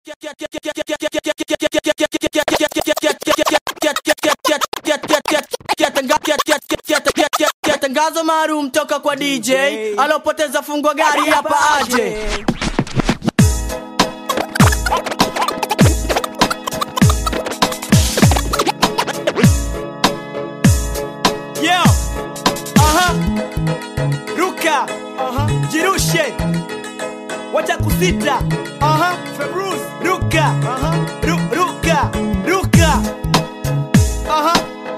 Tangazo maalum toka kwa DJ alopoteza fungo gari hapa aje. Yo. Aha. Ruka. Aha. Jirushe. Wacha kusita. Aha. Februz. Ruka. Aha. Ru ruka. Ruka. Aha.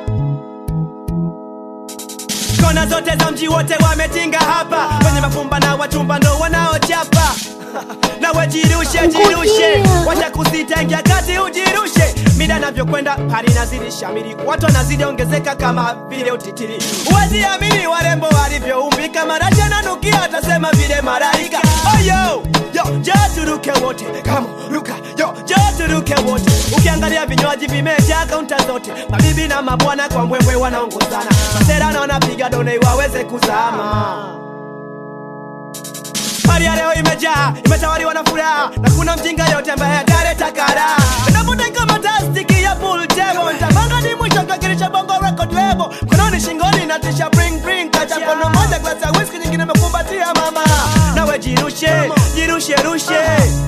Kona zote za mji wote wametinga hapa, wenye mafumba na wachumba ndo wanaochapa nawe jirushe jirushe, wacha kusita, ingia kati ujirushe. Mida navyokwenda hali nazidi shamiri, watu wanazidi ongezeka kama vile utitiri. Huwezi amini warembo walivyoumbika, marashi ananukia, atasema vile malaika. Oh yo yo, njoo turuke wote, kama ruka yo, njoo turuke wote. Ukiangalia vinywaji vimejaa kaunta zote, mabibi na mabwana kwa mbwembwe wanaongozana, masera na wanapiga done waweze kuzama. Hali ya leo imejaa, imetawaliwa na furaha na kuna mjinga yote ambaye ataleta kara. Napotenga matastiki ya pool table, nitabanga ni mwisho kakirisha bongo record label. Mkononi shingoni natisha bring bring, kacha mkono moja glasi ya whisky, nyingine imekumbatia mama. Nawe jirushe, jirushe rushe.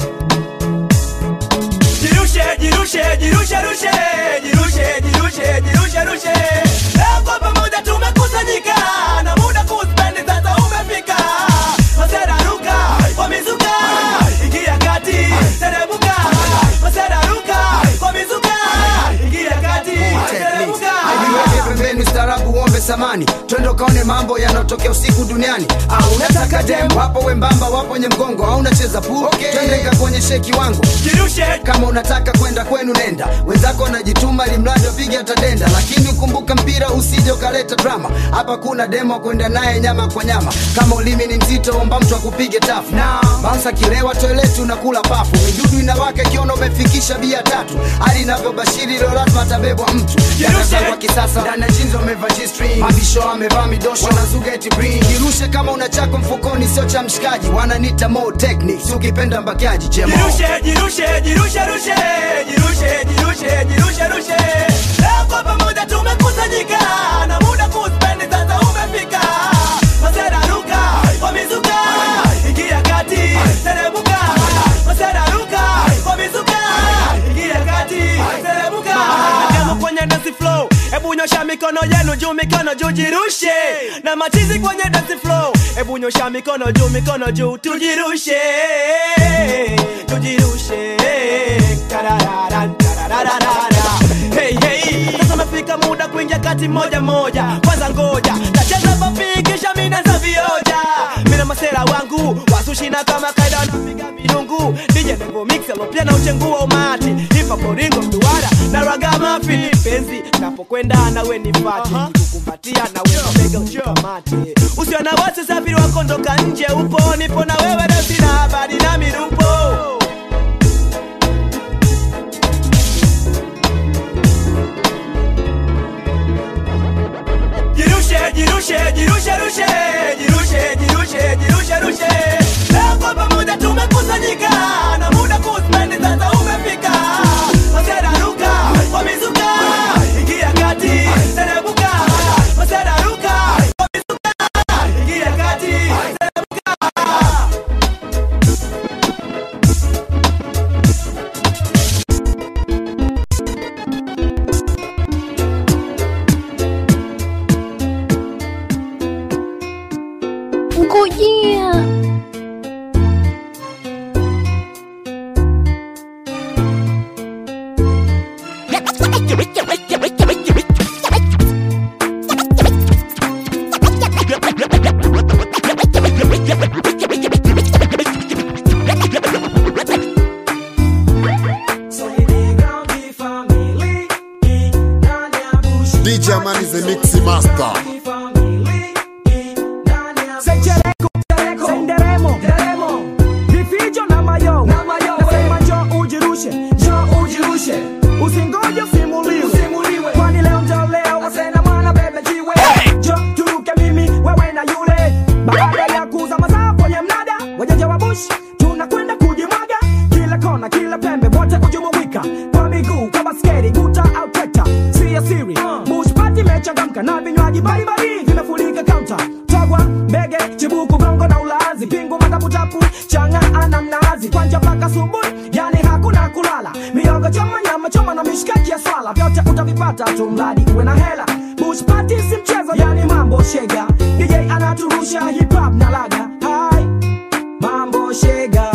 Jirushe, jirushe, jirushe rushe. Jirushe, jirushe, jirushe rushe. Leo kwa pamoja tumekusanyika na muda kuspendi sasa umefika. Masera ruka, wamezuka, ingia kati, teremuka. Masera ruka, wamezuka, ingia kati, teremuka. Jiweke pembeni ustaarabu uombe samani twende ukaone mambo yanayotokea usiku duniani au unataka dem wapo wembamba wapo nye mgongo au unacheza pool okay. twende nikakuonyeshe kiwango Jirushe, kama unataka kwenda kwenu nenda wenzako wanajituma limradi wapige atadenda lakini ukumbuka mpira usije ukaleta drama hapa kuna demo kwenda naye nyama kwa nyama kama ulimi ni mzito omba mtu akupige tafu na bansa kilewa toileti unakula pafu midudu inawaka ikiona umefikisha bia tatu hali inavyobashiri leo lazima atabebwa mtu Dada wa kisasa ndani ya jeans wamevaa G-string mabisho wamevaa midosho wanazuga eti bring jirushe kama una chako mfukoni sio cha mshikaji wananita more techniques ukipenda mbakiaji chemo jirushe, jirushe, jirushe, rushe. Jirushe, jirushe, jirushe, rushe. Leo kwa pamoja tumekusanyika na muda kuspendi sasa umefika. Masera ruka, wamezuka, ingia kati, teremuka. Masera ruka, wamezuka, ingia kati, teremuka. Demo kwenye dance flow, hebu nyosha mikono yenu juu, mikono juu, jirushe. Na machizi kwenye dance flow, hebu nyosha mikono juu, mikono juu, tujirushe, tujirushe. Karararan, karararara. Hey, hey. Sasa umefika muda kuingia kati moja moja, kwanza ngoja nacheza papi kisha mina za vioja, mina masera wangu wasushina kama kaida wanapiga midungu DJ Nevo Mix alopia na uchengua umati hipa boringo mduara na raga mafi penzi napokwenda nawe nifati kukumbatia nawe mabega unikamate usio na wasi safiri wakondoka nje upo nipo na wewe leo sina habari na mirupo Jirushe, jirushe, jirushe, rushe. Jirushe, jirushe, jirushe, rushe. Leo kwa pamoja tumekusanyika na muda kuspendi sasa umefika. Masera ruka, wamezuka, ingia kati, teremuka. Masera ruka, wamezuka, ingia kati, teremuka. Ngojea. DJ Amani the Mix Master. Senderemo, vifijo na mayo, nasema njo ujirushe, njo ujirushe, usingoje usimuliwe, kwani leo njo leo, wasena mwana bebe jiwe, njo turuke mimi wewe na yule, baada ya kuuza mazao kwenye mnada, wajaja wa bush, tunakwenda kujimwaga, kila kona kila pembe wote hujumuika kwa miguu kwa basketi guta au trekta si ya siri bush party imechangamka na vinywaji mbalimbali vimefurika kaunta togwa mbege chibuku gongo na ulazi pingu mataputapu changa ana mnazi kwanja mpaka subuhi yani hakuna kulala miogo choma nyama choma na mishikaki ya swala vyote utavipata tu mradi uwe na hela bush party si mchezo yani mambo shega dj anaturusha hip hop na laga hai mambo shega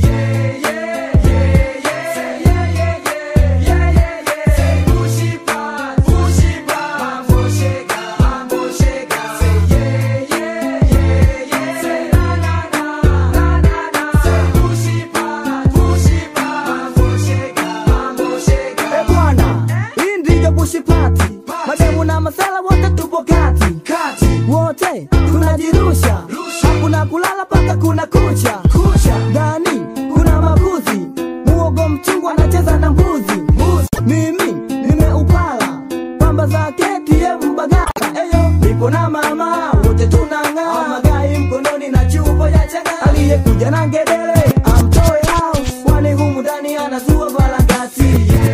Eh, bwana hii ndiyo bushipati mademu na masala wote tupo kati kati wote tunajirusha hakuna kulala paka kuna kucha ndani kuna mabuzi muogo mchungu anacheza na mbuzi mimi nimeupala pamba zake tie mbagala eyo nipo na mama wote tunang'aa magai mkononi na chupa ya chaga aliyekuja na ngedere amtoe hao kwani humu ndani anazua balagati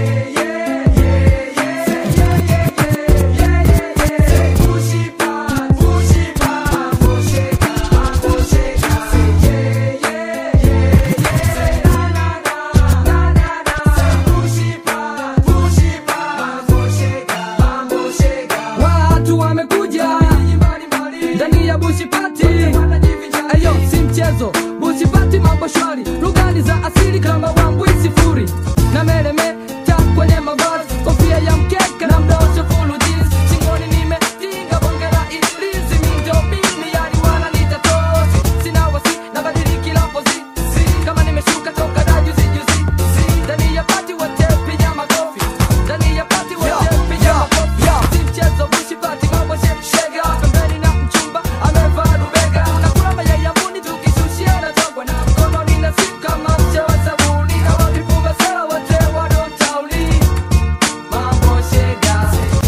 watu wamekuja ndani ya bushipati ayo si mchezo bushipati mambo shwari lugani za asili kama wambwi sifuri na meremeta kwenye mavazi kofia ya mkeka na mdosho fulu jeans shingoni nimetinga bongera iblizi mindo mimi yani wana nitatosi sina wasi na badiliki la pozi kama nimeshuka toka da juzi juzi ndani ya pati wote piga makofi ndani ya pati wote piga makofi si mchezo bushipati mambo shemshega pembeni na mchumba amevaa rubega nakula mayai ya muni tukishushia na togwa na mkono nina simu kama mche wa sabuni na wapipunga sala wote wanaotauli mambo shega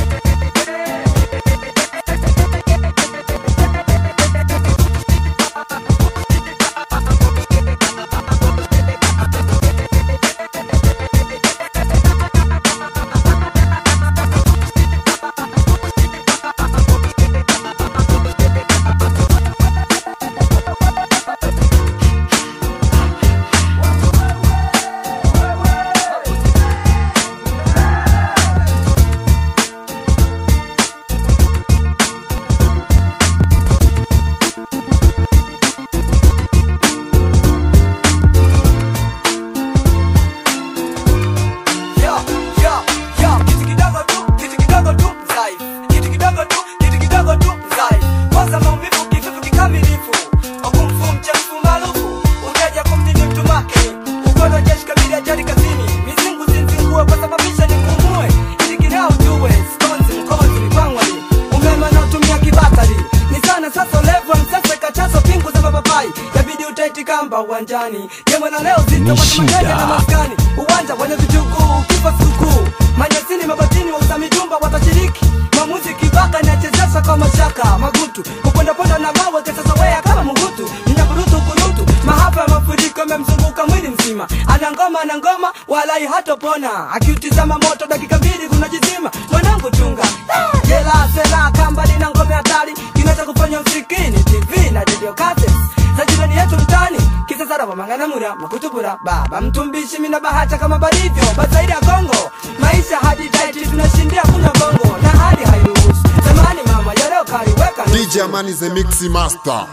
Yo, yo, yo, kitu kidogo tu, kitu kidogo tu, dhaifu. Kitu kidogo tu, kitu kidogo tu, dhaifu. Kwanza maumivu, kifufu kikamilifu. Wakumfu mchafu maarufu, ujaja kumdini mtu make. Ukono jeshi kabili ajali kazini. Mizingu zinzingue kwa sababisha nipumue. Ili kinao ujue, skonzi, mkozi, mikwangwani. Umeme unaotumia kibatari. Ni sana sasa level msasa kachazo pingu za mapapai. Yabidi utaiti kamba uwanjani. Gemo na leo zito kwa tamakenya na maskani. Uwanja wenye vijukuu, kipa sikukuu. Manyasini mabatini wauza mijumba watashiriki. Mamuzi kibaka inachezesha kwa mashaka magutu. Kupondaponda na mawe kesa wea kama mungutu. Nyaburutu kurutu. Mahapa ya mafuriko yamemzunguka mwili mzima. Ana ngoma ana ngoma walai hatopona. Akiutizama moto dakika mbili kunajizima. Mwanangu chunga. Ah, Jela sela kamba lina ngome hatari. Kinacha kufanya usikini TV na radio cassettes. Za jirani yetu mtani. Kisa sara wa mangana mura makutubura. Baba mtumbishi mina bahata kama barivyo. Bazaidi ya Kongo. Maisha hadi daiti tunashindia kunywa bongo. Na hali hairuhusu. Zamani mama ya leo kaliweka nusu. DJ Amani the Mix Master.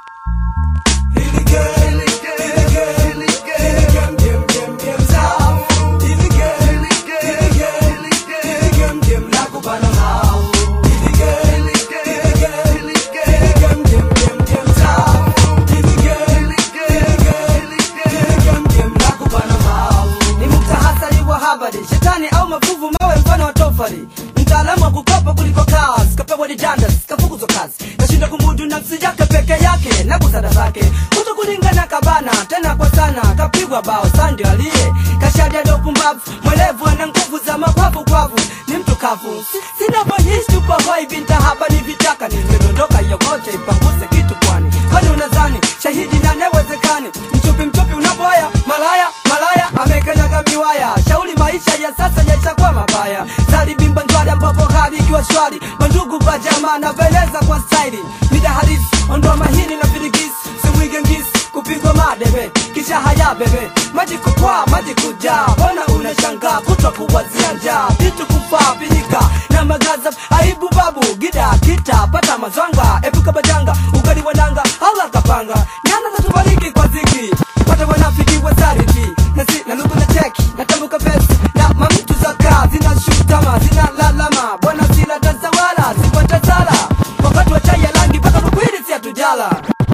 Ni mtahasari wa habari, shetani au mafuvu mawe mfano wa tofali. Mtaalamu wa kukopa kuliko kazi, kapewa didandas, kafukuzwa kazi, kashinda kumudu nafsi yake peke yake na busara zake, kuto kulingana kabana tena kwa sana, kapigwa bao sandi aliye kashadia ndo pumbavu, mwelevu ana nguvu za mapafu kwavu, ni mtu kavu, Si- sina voice tupo hoi binta hapa ni vitaka, nimedondoka yokote ipanguse kitu kwani, kwani unadhani shahidi na newezekani, mchupi mchupi unaboya malaya malaya amekanyaga miwaya shauri maisha ya sasa yaishakuwa mabaya sali bimba njwari ambapo hali ikiwa shwari mandugu kwa jamaa na veleza kwa staili mida halisi ondoa mahini na firigisi simwige ngisi kupigwa madebe kisha haya bebe maji kupwa maji kujaa mbona unashangaa kutwa kuwazia njaa vitu kufaa pinyika na magaza aibu babu gida kita pata mazwanga epuka bajanga ugali wananga ala kapanga nyana za tubariki kwa ziki pata wanafiki wasariti na si na lugu na cheki na tambuka pesi na mamtu za kaa zina shutama zina lalama bwana sila tazawala sipata sala wakati wa chai ya rangi paka rukwili si hatujala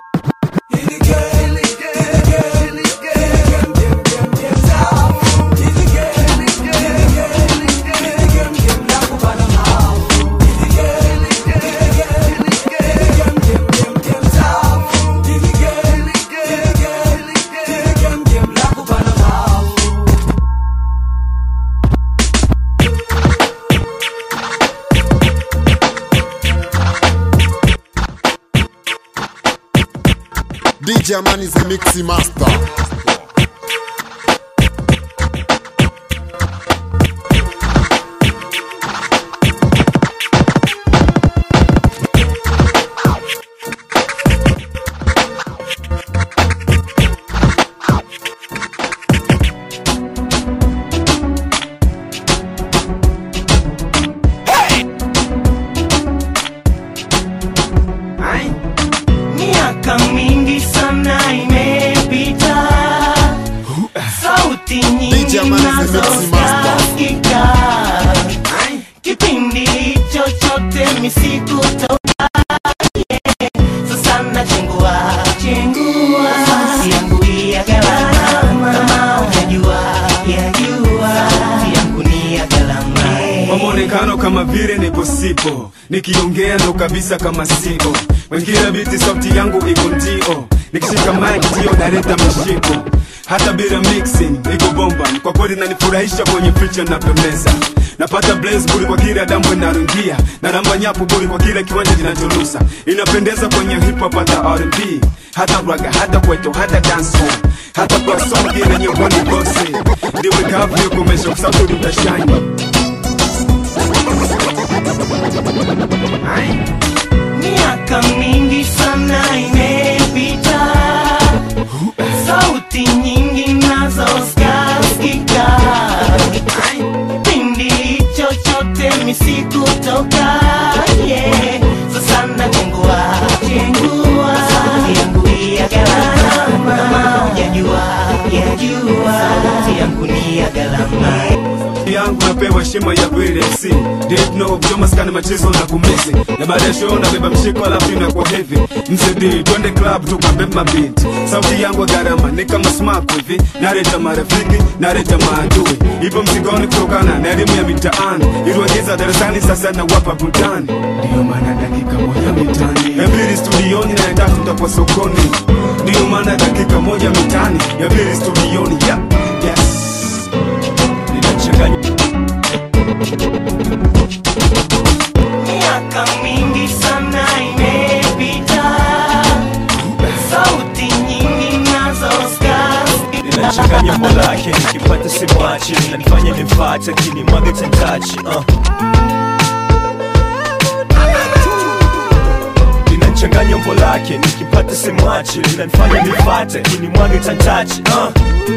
DJ Man is a mixing master. Miaka mingi sana imepita, sauti nyingi DJ Man is a nazo mixing master. zasikika. Kipindi chochote misikutoka, yeah. Sasa nachengua chengua, sauti yangu ya gharama, kama unajua yajua, sauti yangu ni ya gharama. kwa mwonekano kama vile nipo sipo nikiongea ndo kabisa kama sipo wengine biti sauti yangu iko ndio nikishika mic ndio naleta mashiko hata bila mixing iko bomba kwa kweli nanifurahisha kwenye picha na pembeza napata blaze buri kwa kila damu inarungia na namba nyapu buri kwa kila kiwanja kinacholusa inapendeza kwenye hip hop hata R&B hata raga hata kweto hata dancehall hata kwa song ile yenye wani bossy ndiwe kavu komesha kwa sauti utashine Miaka mingi sana imepita, sauti nyingi nazo zikasikika. Kipindi chochote misikutoka, yeah. Sasa nachengua chengua, sauti yangu ya gharama, kama hujajua yajua, sauti yangu ni ya gharama. yangu napewa heshima ya VLC Deep no kuchoma skani machezo na kumisi na baada ya show nabeba mshiko alafu inakuwa heavy mzidi twende club tukabeba beat sauti yangu ya gharama ni kama smack hivi nareta marafiki nareta maadui ipo mzigoni kutokana na elimu ya mitaani iliwagiza darasani sasa na wapa burudani ndiyo maana dakika moja mitani ya pili studioni na ya tatu tutakuwa sokoni ndiyo maana dakika moja mitani ya pili studioni yeah. yes ninachanganya Miaka mingi sana imepita, sauti nyingi nazo zikasikika. ninachanganya umbo lake nikipata simwache nanifanya nimfate kini mwage tentachi uh. linachanganya umbo lake nikipata simwache linanifanya nimfate kini mwage tentachi uh.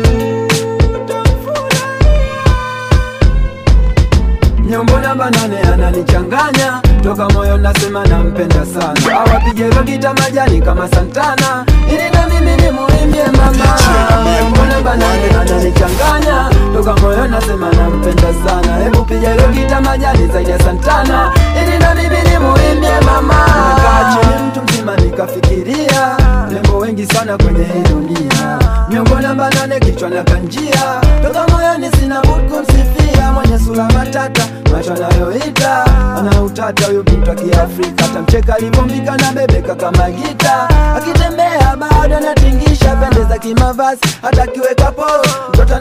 nyombo namba nane ananichanganya toka moyo nasema nampenda sana awapige rogita majani kama santana ili na mimi nimuimbie mama nyombo namba nane ananichanganya toka moyo nasema nampenda sana hebu piga rogita majani zaidi ya santana ili na mimi nimuimbie mama nimekaa chini mtu mzima nikafikiria rembo wengi sana kwenye hii dunia nyombo namba nane kichwa na kanjia toka moyoni sina budi kumsifia mwenye sura matata macho anayoita ana utata huyo bintu wa kiafrika tamcheka alivyombika na bebeka kama gita akitembea bado anatingisha pendeza kimavazi hata akiweka po mtoto anaweza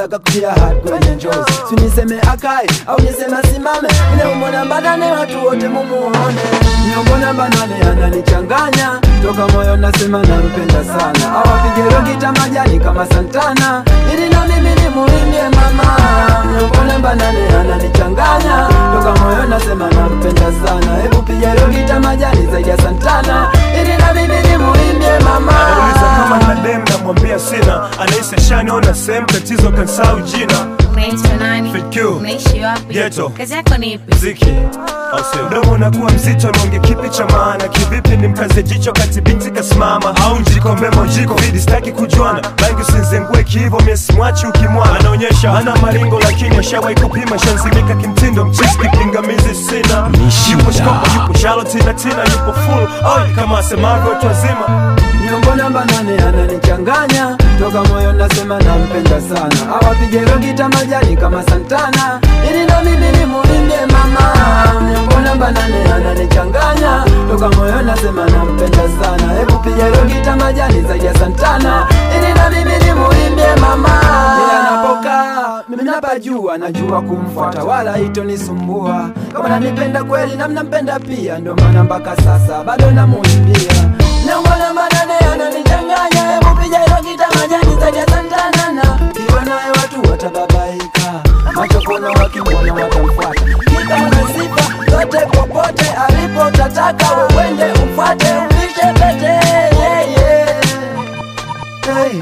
nataka kutia hat kwenye njozi siniseme akae au niseme asimame neumona mbanane watu wote mumuone niongona mbanane ananichanganya toka moyo nasema nampenda sana awapige rogita majani kama santana ili na mimi nimuimbie mama niongona mbanane ananichanganya toka moyo nasema nampenda sana hebu piga rogita majani zaidi ya santana ili na mimi nimuimbie mama Nauliza kama na dem namwambia sina anahisi shaniona sehemu tatizo kansau jina unaitwa nani FQ. unaishi wapi Ghetto. kazi yako ni ipi mziki au sio? mdomo unakuwa mzito nonge kipi cha maana kivipi ni mkaze jicho kati binti kasimama au njikombe mojiko vidi sitaki kujuana bangi usinzengue kiivo miesimwachi ukimwana anaonyesha ana maringo lakini ashawai kupima shanzimika kimtindo mchisi kipingamizi sina yupo shkopa yupo shalotina tina yupo full oi kama asemavyo watu wazima nyongo namba nane ananichanganya toka moyo nasema nampenda sana awapige rogita majani kama santana ili na mimi nimuimbie mama nyongo namba nane ananichanganya toka moyo nasema nampenda sana hebu piga rogita majani zaidi ya santana ili na mimi nimuimbie mama Yeye anapokaa mimi napajua najua kumfuata wala itonisumbua kama nanipenda kweli na mnampenda pia ndio maana mpaka sasa bado namuimbia nyongo namba nane ananichanganya hebu piga rogita majani zaidi ya santanana kiwa naye watu watababaika macho kona wakimwona watamfuata kitana sifa zote popote alipo tataka wewende umfuate umvishe pete yeah, yeah. hey.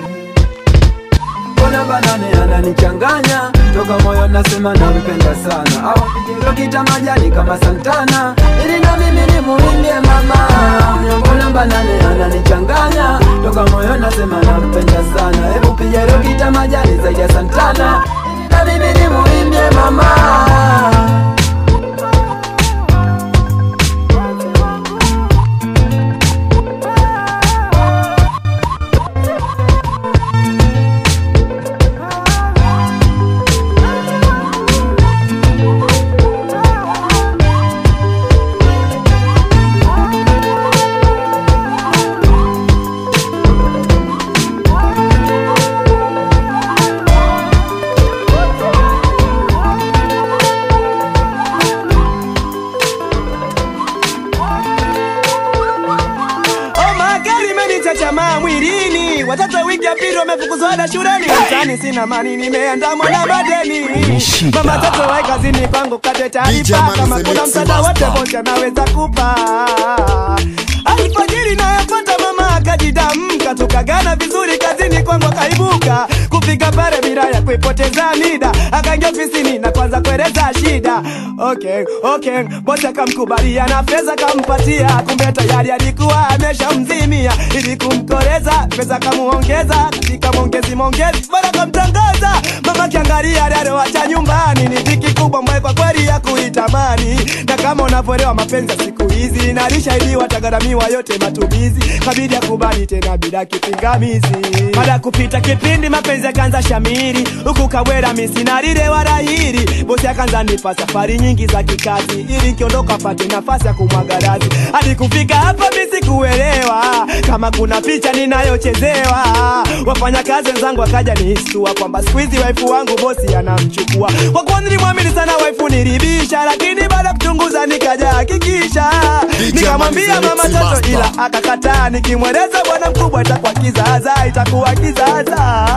Mbona banane ananichanganya toka moyo nasema nampenda sana awapige rogita majani kama santana ili na mimi nimuimbie mama mbona banane ananichanganya toka moyo nasema nampenda sana hebu piga rogita majani zaidi ya santana ili na mimi nimuimbie mama Oh, magari imenichachamaa mwilini, watoto wiki ya pili wamefukuzwa ada shuleni. Mtaani sina mani, nimeandamwa na madeni. Mama tatu wai kazini kwangu kate DJ taarifa, Man kama is the kuna mix msaada wote master. bosi anaweza kupa. Alfajiri nayopata mama akajidamka, tukagana vizuri kazini kwangu akaibuka kupiga pale bila ya kuipoteza mida, akaingia ofisini na kwanza kueleza shida. Okay, okay, bosi akamkubalia na pesa kampatia, kumbe tayari alikuwa ameshamzimia ili kumkoreza, pesa kamuongeza katika mongezi mongezi, bora kamtangaza mama kiangalia aliyoacha nyumbani ni dhiki kubwa mbaye kwa kweli ya kuitamani, na kama unavyoelewa mapenzi ya siku hizi nalishaidiwa tagaramia yote matumizi, kabidi akubali tena bila kipingamizi. Baada ya kupita kipindi mapenzi yakaanza shamiri, huku kawera misinarire wala hiri, bosi akaanza nipa safari nyingi za kikazi, ili nkiondoka apate nafasi ya kumwaga radhi. Hadi kufika hapa mimi sikuelewa kama kuna picha ninayochezewa. Wafanyakazi wenzangu wakaja nihistua kwamba siku hizi waifu wangu bosi anamchukua. Kwa kuwa nilimwamini sana waifu nilibisha, lakini baada ya kuchunguza nikaja hakikisha, nikamwambia mama toto, ila akakataa. Nikimweleza bwana mkubwa itakuwa kizaza, itakuwa kizaza.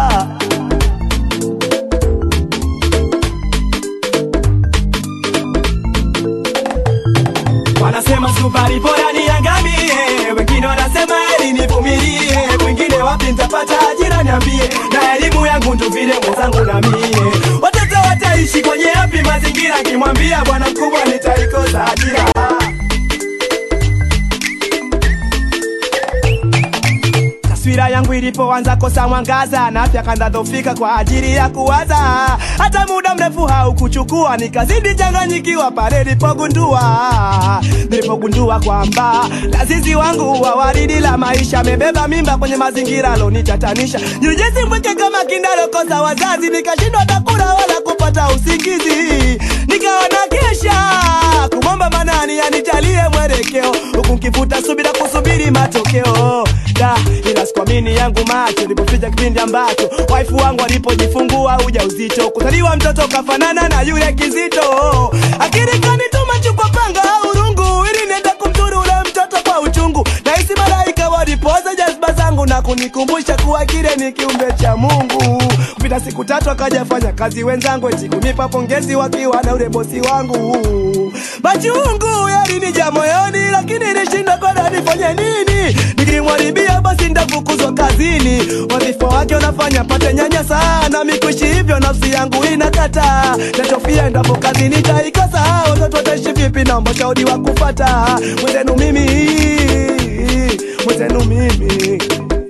Wanasema sukari bora niangamie, wengine wanasema eli nivumilie, wengine wapi nitapata ajira niambie, na elimu yangu ndo vile mwenzangu na mie. Watoto wataishi kwenye yapi mazingira, kimwambia bwana mkubwa nitaikosa ajira. taswira yangu ilipoanza kosa mwangaza na afya kandadhofika kwa ajili ya kuwaza hata muda mrefu haukuchukua nikazidi changanyikiwa pale nilipogundua nilipogundua kwamba lazizi wangu wa waridi la maisha amebeba mimba kwenye mazingira alonitatanisha nilijezi mweke kama kindalokosa wazazi nikashindwa takula wala kupata usingizi nikawa na kesha kumwomba manani anijalie mwelekeo huku nkivuta subira kusubiri matokeo da ila sikuamini yangu macho macho nilipoficha kipindi ambacho waifu wangu alipojifungua ujauzito kuzaliwa mtoto kafanana na yule kizito akili kanituma chukwa panga au rungu ili niende kumdhuru ule mtoto kwa uchungu nahisi malaika walipoza jazba zangu na kunikumbusha kuwa kile ni kiumbe cha mungu kupita siku tatu akajafanya kazi wenzangu eti kunipa pongezi wakiwa na ule bosi wangu machungu yalinija moyoni lakini nishinda kwenda nifanye nini nikimwaribia basi ndafukuzwa kazini wadhifa wake unafanya pate nyanya sana mikuishi hivyo nafsi yangu inakata nachofia endapo kazi nitaikosa watoto wataishi vipi naomba shauri wa kufata mwenzenu mimi mwenzenu mimi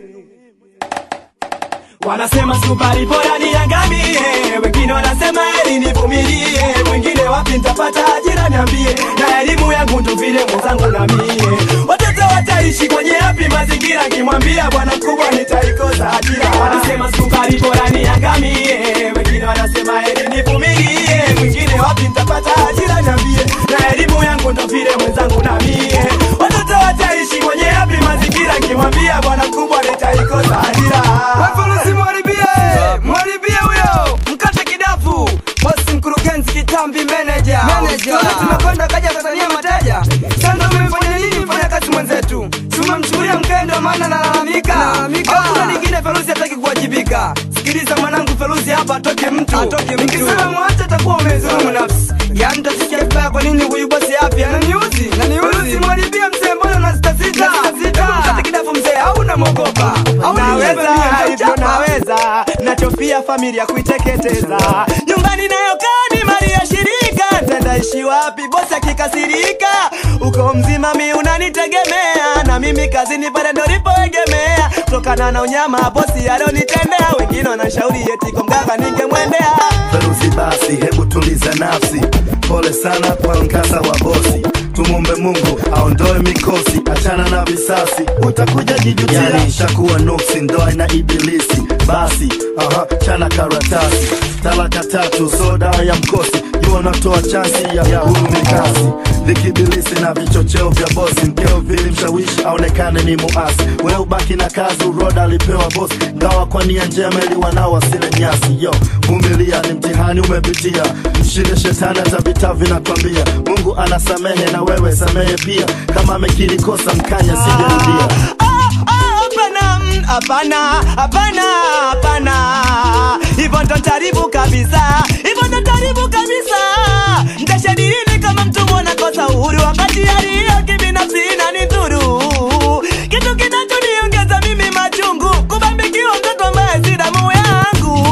Wanasema sukari bora niangamie, wengine wanasema eli nivumilie, mwingine wapi nitapata ajira niambie, na elimu yangu ndo vile mwenzangu na mie. Watoto wataishi kwenye yapi mazingira, kimwambia bwana mkubwa nitaikosa ajira. Wanasema sukari bora niangamie, wengine wanasema eli nivumilie, mwingine wapi nitapata ajira niambie, na elimu yangu ndo vile mwenzangu na mie. Watoto wataishi kwenye yapi mazingira, kimwambia bwana mkubwa nitaikosa ajira. Wafurusi mwaribie, mwaribie huyo mkate kidafu bosi mkurugenzi kitambi manager Tuone tumekwenda kaja Tanzania mateja sasa umefanya nini mfanya kazi mwenzetu tumemchukulia mkendo maana nalalamika hakuna lingine feruzi hataki kuwajibika sikiliza mwanangu feruzi hapa atoke mtu nikisema mwache atakuwa umezulumu nafsi yaani tasikia vibaya kwa nini huyu bosi afya naniuzi feruzi mwaribie mzee mbona unasitasita mkate kidafu mzee au unamwogopa au naweza hivyo naweza nachofia familia kuiteketeza nyumbani nayokaa ni mali ya shirika tendaishi wapi bosi akikasirika uko mzima mi unanitegemea na mimi kazini pale ndo lipoegemea kutokana na unyama bosi alionitendea wengine wanashauri eti kwa mganga ningemwendea Feruzi basi, hebu tuliza nafsi. Pole sana kwa mkasa wa bosi, tumombe Mungu aondoe mikosi, achana na visasi, utakuja jijutia. Yani ishakuwa nuksi, ndoa ina ibilisi. Basi aha, chana karatasi, talaka tatu, so dawa ya mkosi, jua unatoa chansi ya, ya huru mikasi vikibilisi na vichocheo vya bosi, mkeo vilimshawishi aonekane ni muasi. We ubaki na kazi, uroda alipewa bosi, ngawa kwa nia njema ili wanao wasile nyasi. Yo, vumilia, ni mtihani umepitia, mshinde shetani hata vita vinakwambia. Mungu anasamehe na wewe samehe pia, kama amekiri kosa mkanya sijarudia. hapana mm, hapana hapana hapana hivyo ndo taribu kabisa hivyo ndo taribu kabisa ntashadirini kama mtu mwana kosa uhuru wakati yaliyo kibinafsi inanidhuru kitu kinachoniongeza mimi machungu kubambikiwa mtoto ambaye si damu yangu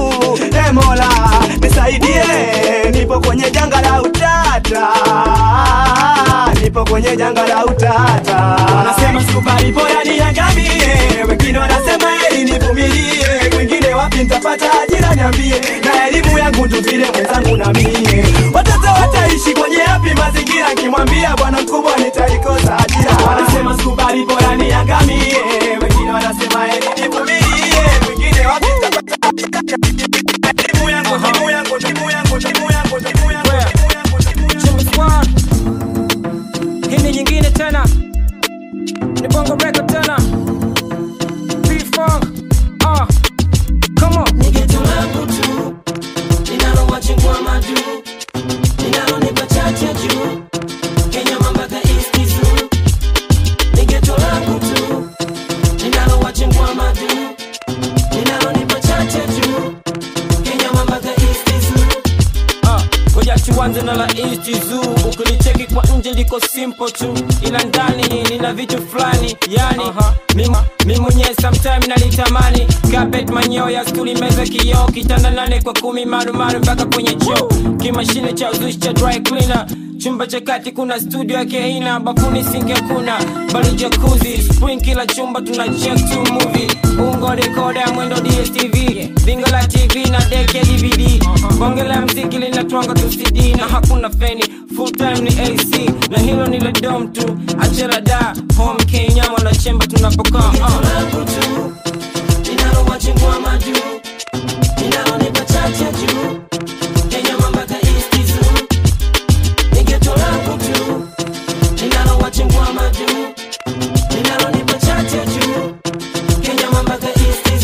e mola nisaidie nipo kwenye janga la utata nipo kwenye janga la utata wanasema sikubali bora niangamie wengine wanasema eli nivumilie wengine wapi nitapata ajira niambie na elimu yangu ndo vile mwenzangu na mie watoto wataishi kwenye yapi mazingira nkimwambia bwana mkubwa nitaikosa ajira wanasema sikubali bora niangamie wengine wanasema eli nivumilie wengine wapi nitapata ajira elimu yangu elimu yangu elimu yangu elimu yangu elimu yangu Chimba Squad. Hii ni nyingine tena ni bongo record tena P-Funk. Ah, come on. Ni geto langu tu linalowachingua madu linalonipa chache juu Kenya mambaka East Zoo. Ni geto langu tu linalowachingua madu linalonipa chache juu Kenya mambaka East Zoo. Ah, ngoja tuanze na la East Zoo. Ukilicheki kwa nje liko simple tu, ila ndani lina vitu fulani yani mimi mimi mwenyewe sometime nalitamani carpet manyoya stuli meza kioo kitanda nane kwa kumi marumaru mpaka kwenye choo kimashine cha uzushi cha dry cleaner chumba cha kati kuna studio yake aina bafuni singe kuna bali jacuzzi spring kila chumba tuna check to movie ungo rekoda ya mwendo dstv bingo la tv na deke dvd bonge la mziki linatwanga tu cd na hakuna feni full time ni ac na hilo ni la dom tu achela da home kenya mwanachemba tunapokaa uh. linalowachingua madu linalonipa chache juu Kenya mambaka East Zoo. Ni geto langu tu linalowachingua madu linalonipa chache juu Kenya mambaka East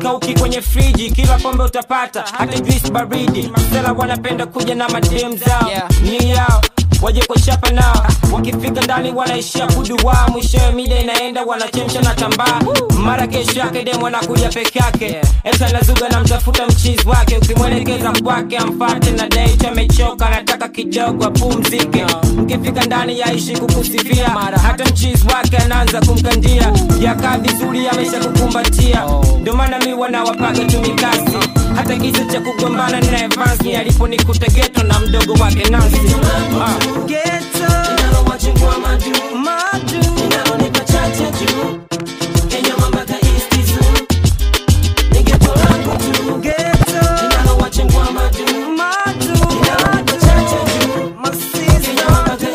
hazikauki kwenye friji kila pombe utapata hata juice baridi masela wanapenda kuja na madem zao ni yao waje kwa chapa nao wakifika ndani wanaishia kuduwaa mwishowe mida inaenda wanachemsha na tambaa mara kesho yake dem wanakuja peke yake eta nazuga na mtafuta mchizi wake ukimwelekeza kwake amfate na date amechoka anataka kidogo apumzike mkifika ndani yaishi kukusifia hata mchizi wake anaanza kumkandia yakaa vizuri amesha kukumbatia ndio maana mi wanawapaga tumikasi hata kisa cha kugombana na Evans ni aliponikuta geto na mdogo wake Nancy ah. linalowachengua madu linalonipa chache juu kenyama mpaka East Zoo. Ni geto langu tu linalowachengua madu linalonipa chache juu kenyama mpaka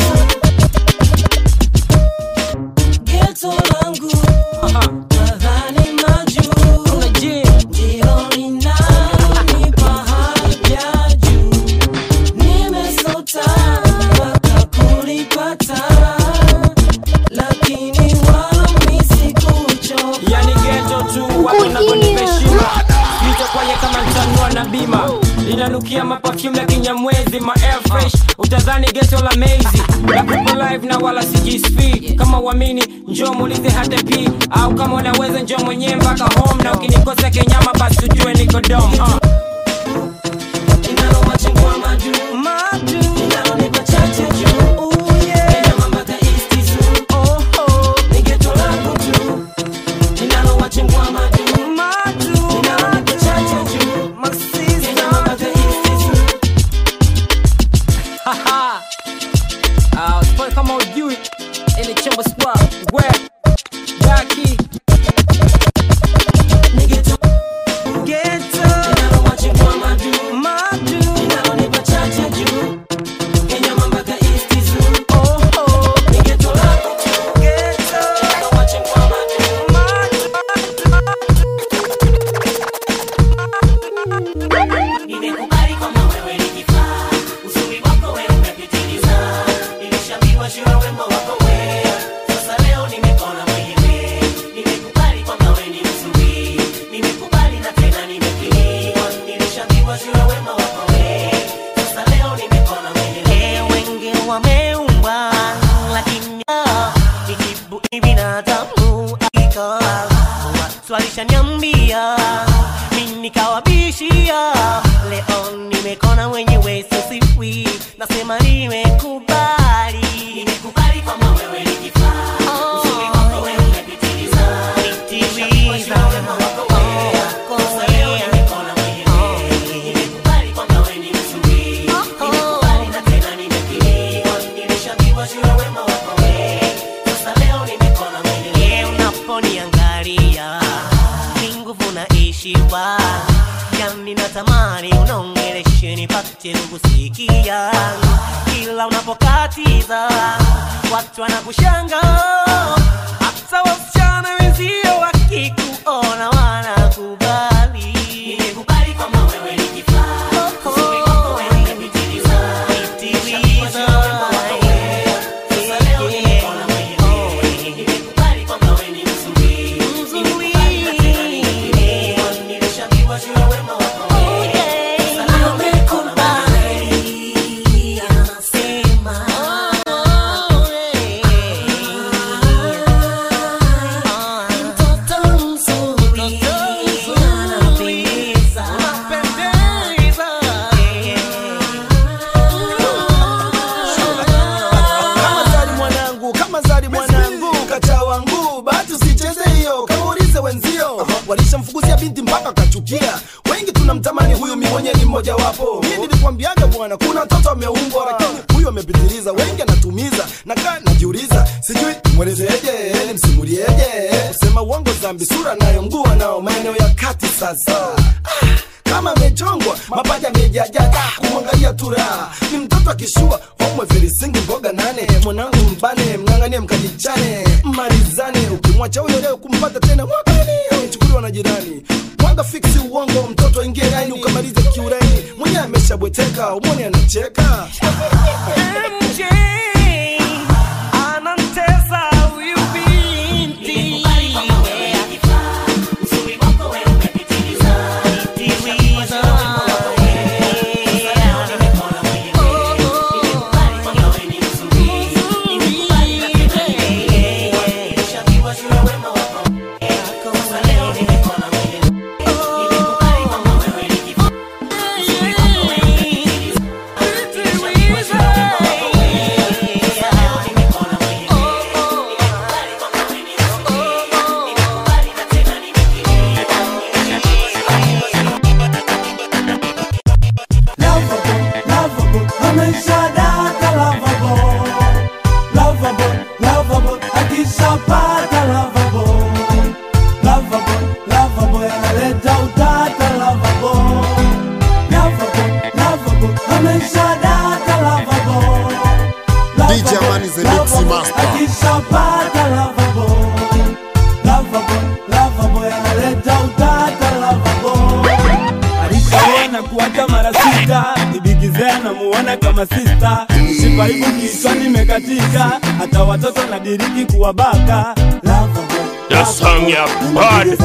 East Zoo. Geto langu nadhani majuu ndilo linalonipa haja juu nimesota mpaka kulipata lakini wami sikuchoka yani geto tu watu wanavyonipeshima nitokwaye kama ntanua na bima linanukia mapafyumu ya kinyamwezi ma air fresh utadhani geto la mezi la kupo live na wala sijisp kama uamini njoo muulize hata p au kama unaweza njoo mwenyewe mpaka home na ukinikosa kenyama basi ujue niko dom uh. linalowachengua madu linalonipa chache juu kenyama mpaka East Zoo. Ni geto langu tu linalowachengua madu linalonipa chache juu kenyama mpaka East Zoo. Haha. Ah, spoil kama ujui ile chombo squad we Jackie linalowachengua madu linalonipa chache juu kenyama mpaka East Zoo. Ni geto langu tu linalowachengua Nimekubali kwamba wewe ni kifaa, uzuri wako wewe umepitiliza. Nilishabiwa shura wembo wako wewe, sasa leo nimekona mwenyewe. Nimekubali kwamba wewe ni mzuri, nimekubali na tena nimekiriwa. Nilishabiwa shura wembo wako wewe, sasa leo nimekona mwenyewe. Wengi wameumba, lakini nijibu ni binadamu hakika. Watu walishaniambia mimi nikawabishia, leo nimekona mwenyewe sisiwi, nasema nimekubali, nimekubali kwamba wewe ni kifaa, uzuri wako wewe umepitiliza, nitimiza wema wako wewe, sasa leo nimekona mwenyewe, nimekubali kwamba wewe ni mzuri, nimekubali na tena nimekiriwa, nilishabiwa shura wema wako wewe, sasa leo nimekona mwenyewe, unaponiangalia ni nguvu naishiwa yani natamani unaongeleshe nipate kukusikia kila unapokatiza watu wanakushanga hata wasichana wenzio wakikuona wanakubali nimekubali kwamba wewe ni kifaa uzuri wako wewe umepitiliza nitimiza sasa leo nimekona mwenyewe nimekubali kwamba wewe ni mzuri nimekubali na tena nimekiriwa nilishabiwa shura wema wako wewe sasa leo nimekona mwenyewe anasema mtoto mzuri anapendeza kama zari mwanangu kama zari mwanangu kacha wangu bahati usicheze hiyo kaulize wenzio walishamfukuzia binti mpaka kachukia wengi tunamtamani huyu mi mwenye ni mmoja wapo mi nilikwambiaga bwana kuna mtoto ameumbwa lakini huyu amepitiliza wengi anatumiza nakaa najiuliza sijui mwelezeje nimsimulieje kusema uongo zambi sura nayo mguu nao maeneo ya kati sasa ah, kama amechongwa mapaja amejajaja kumwangalia tura ni mtoto akishua omwe virisingi mboga nane mwanangu mbane mng'ang'anie mkajichane marizane ukimwacha huyo leo kumpata tena mwakani nichukuliwa na jirani mwanga fiksi uongo mtoto aingie laini ukamaliza kiureni mwenyewe ameshabweteka umwone anacheka MJ anamtesa huyu binti. Nimekubali kwamba wewe ni kifaa, uzuri wako wewe na kuacha mara sita ibigizea namuona kama sista shipa hivu kichwani imekatika hata watoto nadiriki kuwabaka The song ya bad.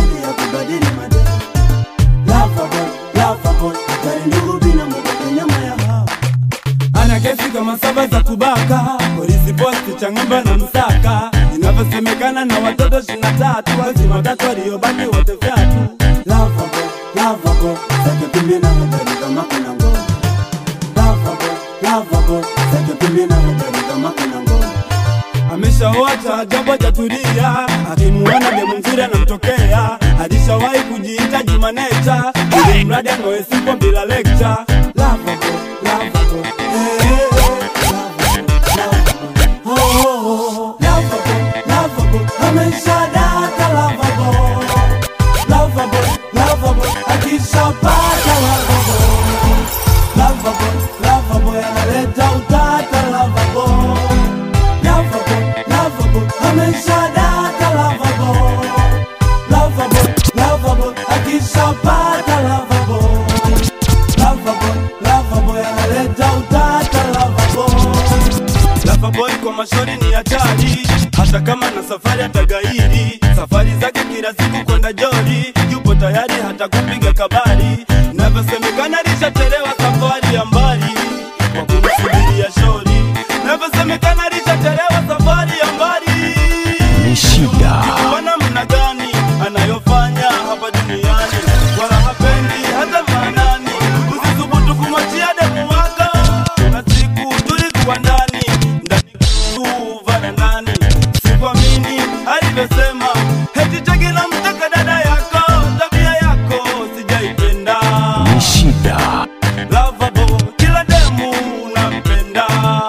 ana kesi kama saba za kubaka polisi posti chang'ombe na msaka inavyosemekana na watoto shina tatu wazima watatu waliobaki wote vyatu Lovable, lovable, zake pimbi na magari kama kuna ngoma. Lovable, lovable, zake pimbi na magari kama kuna ngoma. ameshaoa taajabu hajatulia akimuona demu mzuri anamtokea alishawahi kujiita jumanecha ili mradi angoe sipo bila lecture Lovable, lovable, eh, eh, lovable, oh, oh, oh. Lovable, lovable, ameshadata lovable. Lovable, lovable, akishapata lovable. Lovable, lovable, analeta utata lovable. Lovable, lovable, ameshadata lovable. Lovable, lovable, akishapata lovable. Lovable, lovable, analeta utata lovable. Loverboy kwa mashori ni hatari, hata kama na safari atagairi. Safari zake kila siku kwenda jori, yupo tayari hata kupiga kabari. Navyosemekana lishachelewa safari ya mbali kwa kumsubiria shori. Navyosemekana lishachelewa safari ya mbali. Ni shida. Bwana mna gani anayofanya hapa duniani, wala hapendi hata maanani. Usithubutu kumwachia demu wako, kuna siku tulikuwa ndani ndani tu varandani, sikuamini alivyosema eti cheki na mtaka dada yako, tabia yako sijaipenda. Ni shida. Lovable, kila demu nampenda.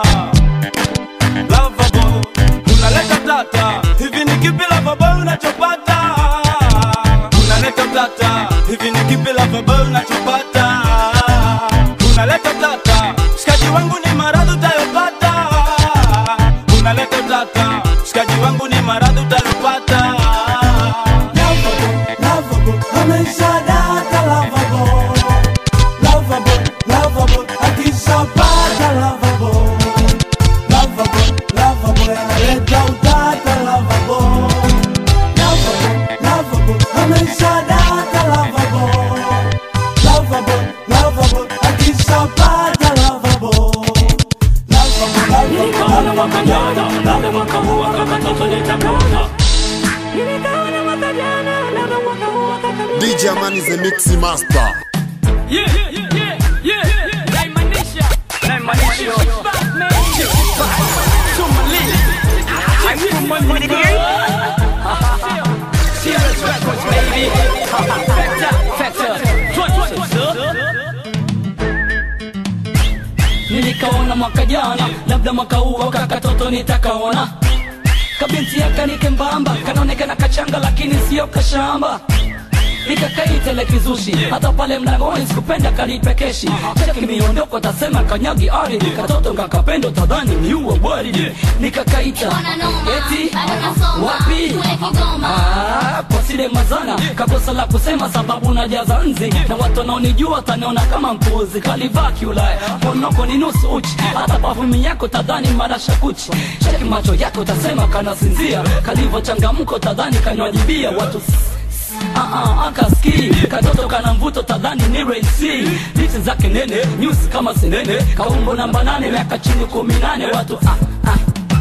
Lovable, unaleta tata, hivi ni kipi lovable unachopata? Unaleta tata, hivi ni kipi lovable unachopata? Unaleta tata, shikaji wangu ni maradhi utayopata. Unaleta tata, shikaji wangu ni maradhi utayopata. Lovable, lovable, ameshadata lovable. Lovable, lovable, akishapata lovable. Lovable, lovable, analeta utata lovable. Lovable, lovable, ameshadata lovable. Lovable, lovable, akishapata lovable. Lovable, lovable, lovable. DJ Amani is the mixing master. Yeah, yeah, yeah, yeah, yeah. Naimanisha, naimanisha. Somali. I'm from Monday. Serious records, baby. Factor, factor. nilikaona mwaka jana labda mwaka huu kakatoto nitakaona kabinti yakanike mbamba kanaonekana kachanga lakini sio kashamba nikakaitele kizushi hata pale mlangoni sikupenda kalipekeshi cheki miondoko tasema kanyagi ari katoto kakapendo tadhani niua bwari nikakaita eti wapi Ah, kwa sile mazana kakosa la kusema sababu najaza nzi na watu wanaonijua taniona kama mpuzi kalivaa kiulaya ponoko ni nusu uchi hata pafumi yako tadhani marasha kuchi cheki macho yako tasema kanasinzia kalivyo changamko tadhani kanywajibia watu Ah, ah, akaski katoto kana mvuto tadhani ni raisi lichi zake nene nyusi kama sinene kaumbo namba nane miaka chini kumi nane watu ah, ah.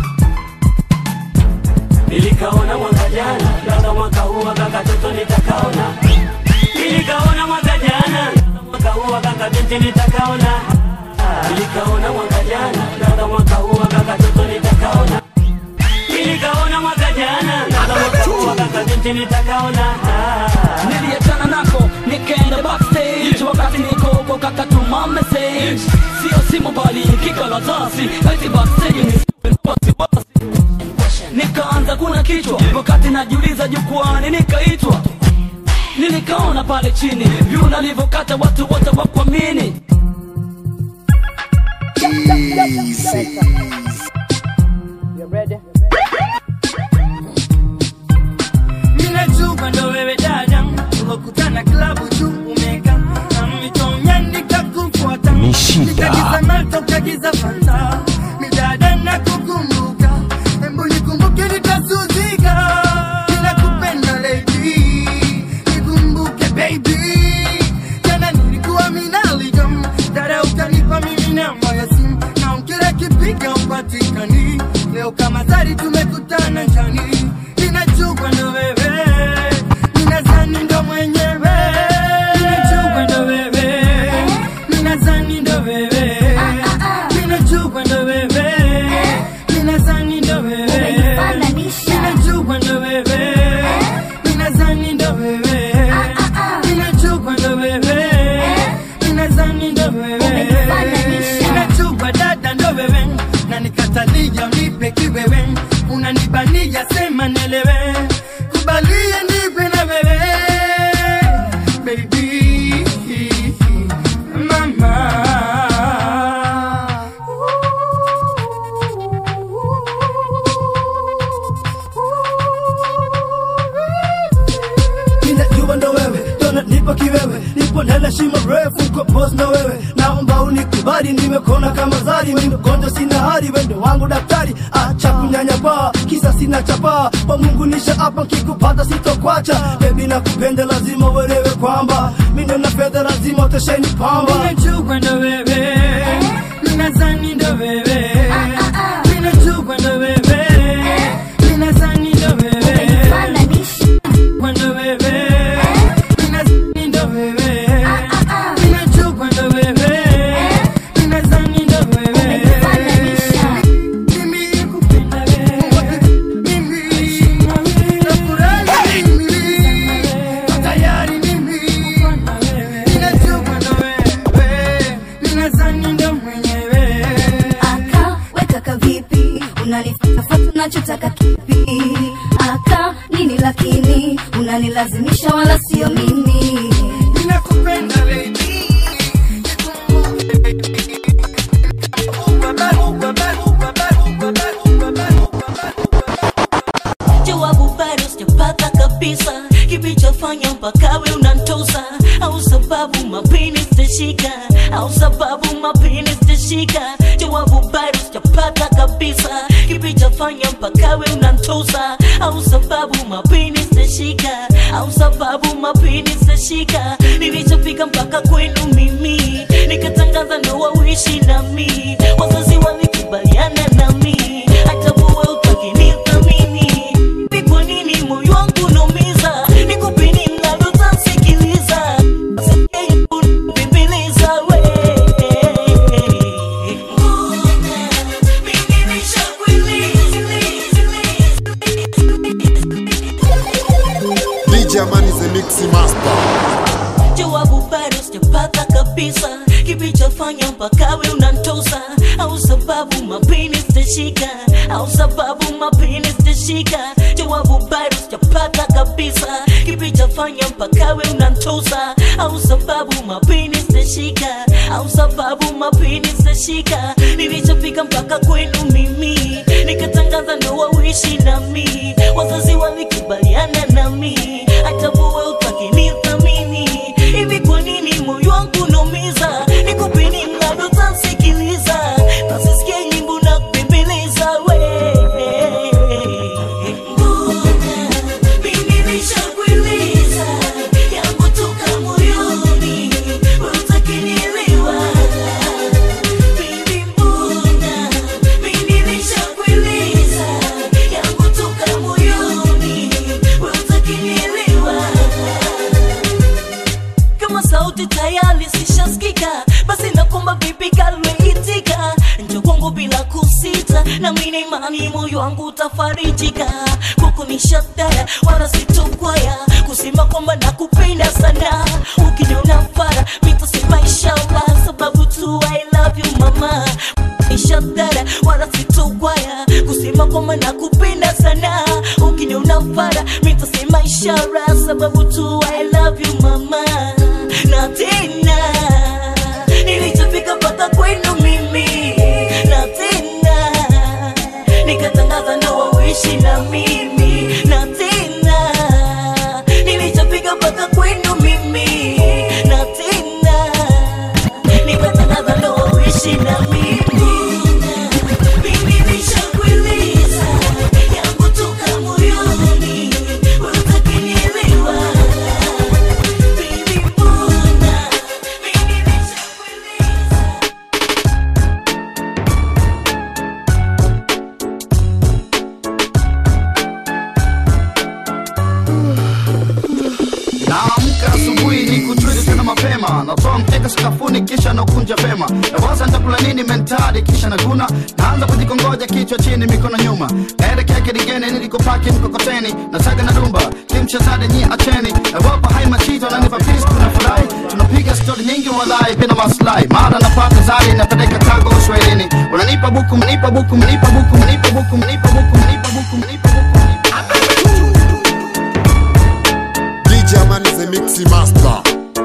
nilikaona mwaka jana labda mwaka huu aka katoto nitakaona nilikaona mwaka jana labda mwaka huu aka kabinti nitakaona nilikaona mwaka jana labda mwaka huu aka katoto nitakaona nilikaona mwaka jana labda mwaka huu aka kabinti nitakaona niliachana nako nikaenda backstage wakati niko huko kakatuma message sio simu bali kikaratasi eti backstage ni wasiwasi nikaanza kuna kichwa wakati najiuliza jukwani nikaitwa nilikaona pale chini vyu nalivyokata watu wote wakuamini Ninajua ndo wewe dada, tumekutana klabu tu umeka na mito nyani agiza fanta midada na kukumbuka embu nikumbuke nitasuzika ninakupenda lady nikumbuke baby jana nilikuwa minaligam dada ukanipa mimi namba ya simu na kila kipiga upatikani leo kama zari tumekutana njani ninachukwa ndo wewe ninazani ndo mwenyewe ninachukwa ndo wewe ninazani ndo wewe ninachukwa ndo wewe ninazani ndo wewe ninachukwa ndo wewe ninazani ndo wewe ninachukwa ndo wewe ninazani ndo wewe ninachukwa dada ndo wewe na nikatalia unipe kiwewe unanibania sema nelewe kubalie nipe na wewe baby mama ninajua ndo wewe tona nipo kiwewe nipo ndani ya shimo refu kwa boss na wewe naomba unikubali nimekona kama zari mimi gonjwa sina hali wendo wangu daktari acha kunyanyapaa kisa sina chapaa kwa mungu nisha hapa nkikupata sitokwacha bebi nakupenda lazima uelewe kwamba mimi na fedha lazima utesheni pamba ninachukwa ndo wewe ninazani ndo wewe ninachukwa ndo wewe ninazani ndo wewe kwando wewe ninazani ndo wewe ninachukwa ndo wewe ninazani ndo wewe mimi kupenda wewe mimi nafurahi mimi tayari mimi ninachukwa ndo wewe ninazani ndo mwenyewe aka weka kavipi unanifatafata unachotaka kipi aka nini lakini unanilazimisha wala sio mimi ninakupenda baby jawabu bado sijapata kabisa kilichofanya mpaka we unantosa au sababu mapini sitashika au sababu mapini sitashika jawabu bado sijapata kabisa kilichofanya mpaka we unantosa au sababu mapini sitashika au sababu mapini sitashika nilichofika mpaka kwenu mimi nikatangaza ndoa uishi nami wazazi walikubaliana nami hata buwe utakinithamini ni kwa nini moyo wangu unaumiza nikupe nini mnalotasikiliza Bembeleza we DJ Amani the Mixi Master. jawabu bado sijapata kabisa kilichofanya mpaka we unantosa au sababu mapini sitashika au sababu mapini sitashika jawabu bado sijapata kabisa kilichofanya mpaka we unantosa au sababu mapini sitashika au sababu mapini sitashika nilichofika mpaka kwenu mimi nikatangaza ndoa uishi nami wazazi walikubaliana nami hata buwe utakinithamini hivi kwa nini moyo wangu unaumiza nikupe nini mnadotasikiliza nasisikia nyimbo na kubembeleza we mimi nishakueleza yangu toka moyoni we utakinielewa Bibi mbona mimi nishakueleza yangu toka moyoni we utakinielewa kama sauti tayari sishasikika basi nakomba vipi kalmeitika njo kwangu bila kusita na mina imani moyo wangu utafarijika kuku ni shataya wala sitokwaya kusema kwamba nakupenda sana ukiniona fara mitasema inshallah sababu tu I love you mama ishadara wala sitokwaya kusema kwamba nakupenda sana ukiniona fara mitasema ishara sababu tu I love you mama na tena nilichofika mpaka kwenu mimi na tena nikatangaza ndoa uishi na mimi na tena nilichofika mpaka kwenu mimi na tena nikatangaza ndoa uishi na mimi mapema natoa mkeka sakafuni kisha nakunja vema nawaza nitakula nini mentali kisha naguna naanza kujikongoja kichwa chini mikono nyuma naelekea kidigeni nilikopaki mkokoteni nasaga na rumba kimchezade nyi acheni nawapa hai machito nanipa pis tunafurahi tunapiga stori nyingi walai bila maslahi mara napata zari napeleka kago uswahilini unanipa buku mnipa buku mnipa buku mnipa buku mnipa buku mnipa buku mnipa buku DJ Amani the Mixi Master.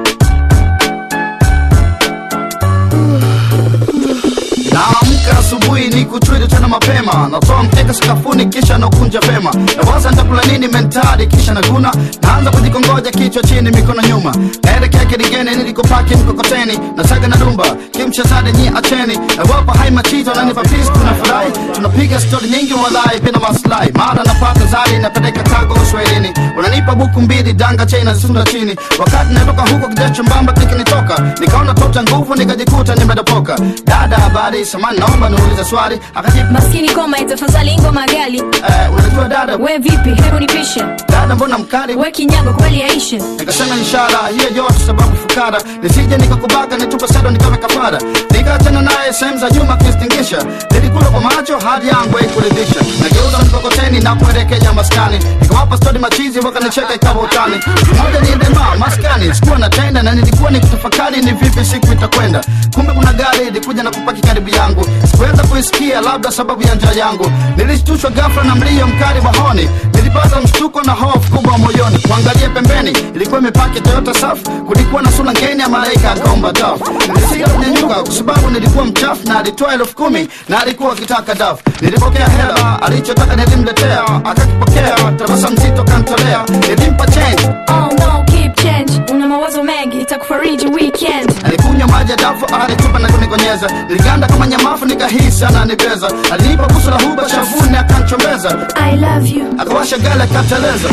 naamka asubuhi ni kuchwili tena mapema natoa mkeka sakafuni kisha nakunja vema nawaza nitakula nini mentali kisha naguna naanza kujikongoja kichwa chini mikono nyuma naelekea kidigeni nilikopaki mkokoteni nasaga na rumba kimchezade nyi acheni nawapa hai machito nanipa pis tunafurahi tunapiga stori nyingi walai bila maslahi mara napata zari napeleka kago uswahilini unanipa buku mbili danga chei nazisunda chini wakati natoka huko kijacho mbamba kikinitoka nikaona tota nguvu nikajikuta nimedopoka dada habari samani naomba niulize swali akajibu maskini koma tafadhali ngoma gali eh, unajua dada we vipi hebu nipishe dada mbona mkali we kinyago kweli yaishe nikasema ishara hiyo yote sababu fukara nisije nikakubaka nitupe sado nikawe kafara nikaachana naye sehemu za nyuma kistingisha nilikula kwa macho hadi yangu ikuridhisha nageuza mkokoteni na kuelekea maskani nikawapa stori machizi wakanicheka ikawa utani moja ni dema maskani sikuwa na tenda na nilikuwa nikitafakari ni vipi siku itakwenda kumbe kuna gari ilikuja na kupaki karibu yangu sikuweza kuisikia labda sababu ya njaa yangu nilishtushwa ghafla na mlio mkali wa honi nilipata mshtuko na hofu kubwa moyoni kuangalia pembeni ilikuwa imepaki toyota safu kulikuwa na sura ngeni ya malaika akaomba dafu nilisika kunyanyuka kwa sababu nilikuwa mchafu na alitoa elfu kumi na alikuwa akitaka dafu nilipokea hela alichotaka nilimletea akakipokea tabasa mzito kantolea nilimpa change oh no keep change una mawazo mengi itakufariji weekend alikunywa maji ya dafu alitupa na kunikonyeza niliganda kama nyamafu nikahisi ananibeza alinipa busu la huba shavuni akanchombeza i love you akawasha gala akateleza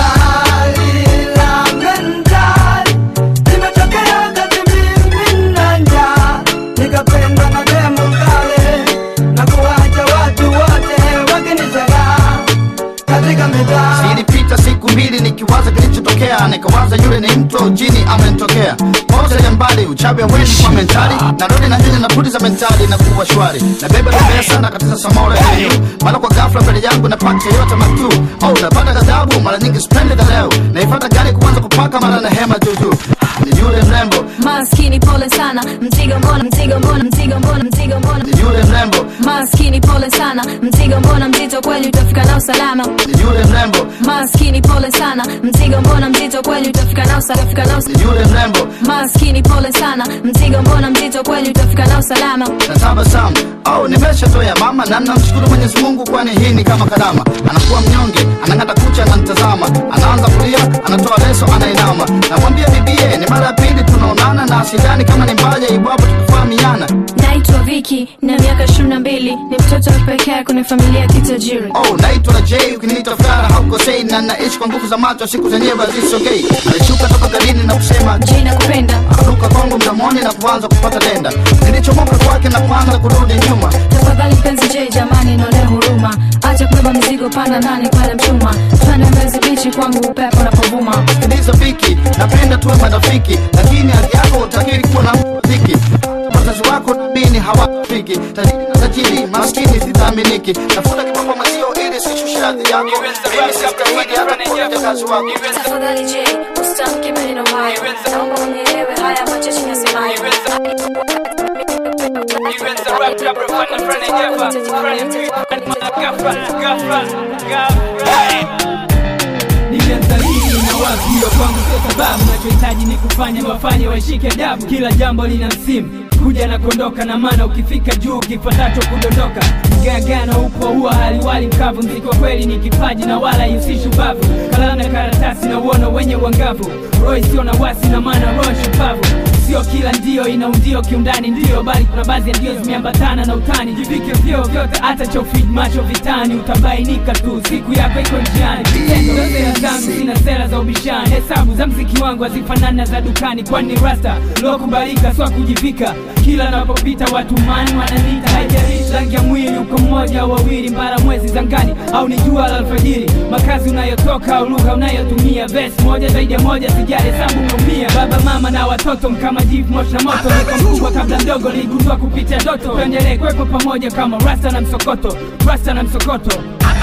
nikapendwa na demo kale na kuwacha watu wote wakinishangaa katika mitaa zilipita siku mbili nikiwaza kilichotokea nikawaza yule ni mtu au jini amenitokea moja ya mbali uchawi hawezi kwa mentali narudi na hili na pudi za mentali na kuwa shwari na beba na pesa na katiza samora yenyu mara kwa ghafla mbele yangu na pakta yote matu oh napata ghadhabu mara nyingi sipendi leo naifata gari kuanza kupaka mara na hema juujuu ni yule mrembo maskini pole sana mzigo mbona mzigo mbona mzigo mbona mzigo mbona ni yule mrembo maskini pole sana mzigo mbona mzito kweli utafika nao salama ni yule mrembo maskini pole sana mzigo mbona mzito kweli utafika nao salama utafika nao ni yule mrembo maskini pole sana mzigo mbona mzito kweli utafika nao salama na tabasamu au nimeshatoya mama na namshukuru mwenyezi mungu kwani hii ni kama karama anakuwa mnyonge anang'ata kucha ananitazama anaanza kulia anatoa leso anainama namwambia bibie ni mara ya pili tunaonana na sidhani kama ni mbaya iwapo tukufahamiana naitwa viki na miaka ishirini na mbili ni mtoto wa pekee kwenye familia ya kitajiri oh naitwa j ukiniita fara haukosei na naishi kwa nguvu za macho siku zenyewe hazisogei alishuka toka garini na kusema j nakupenda akaruka kwangu mdomoni na kuanza kupata denda nilichomoka kwake na kuanza kurudi nyuma tafadhali mpenzi j jamani nionee huruma acha kubeba mizigo panda ndani pale mchuma twende mbezi bichi kwangu upepo unapovuma sikiliza viki napenda tuwe marafiki lakini hali yako utakiri kuwa na mziki wazazi wako namini hawafiki tajiri na tajiri maskini sitaaminiki tafuta kiboko mazio ili sishushe hadhi yako mimi sistahili hata kuja kazi wako tafadhali j usitamke maneno hayo naomba unielewe haya machache nasemayo nilianza hii na wapi hiyo kwangu sio sababu nachohitaji ni kufanya wafanye waishike adabu kila jambo lina msimu kuja na kuondoka na maana ukifika juu kifuatacho kudondoka mgagano upo huwa haliwali mkavu mziki wa kweli ni kipaji na wala ihusishi ubavu kalamu na karatasi na uono wenye uangavu roho isiyo na wasi na maana roho shupavu sio kila ndio ina undio kiundani ndio bali kuna baadhi ya ndio zimeambatana na utani jivike vyoo vyote hata cha ufid macho vitani utabainika tu siku yako iko njiani vitendo vya sera zangu sina sera za ubishani hesabu za mziki wangu hazifanani na za dukani kwani ni rasta lokubalika swa kujivika kila napopita watu mani wananita haijalishi rangi ya mwili uko mmoja au wawili mbara mwezi zangani au ni jua la alfajiri makazi unayotoka au lugha unayotumia vesi moja zaidi ya moja sijali hesabu umeumia baba mama na watoto mkama jivu moshi na moto niko mkubwa kabla mdogo niligundua kupitia doto tuendelee kwepo pamoja kama rasta na msokoto rasta na msokoto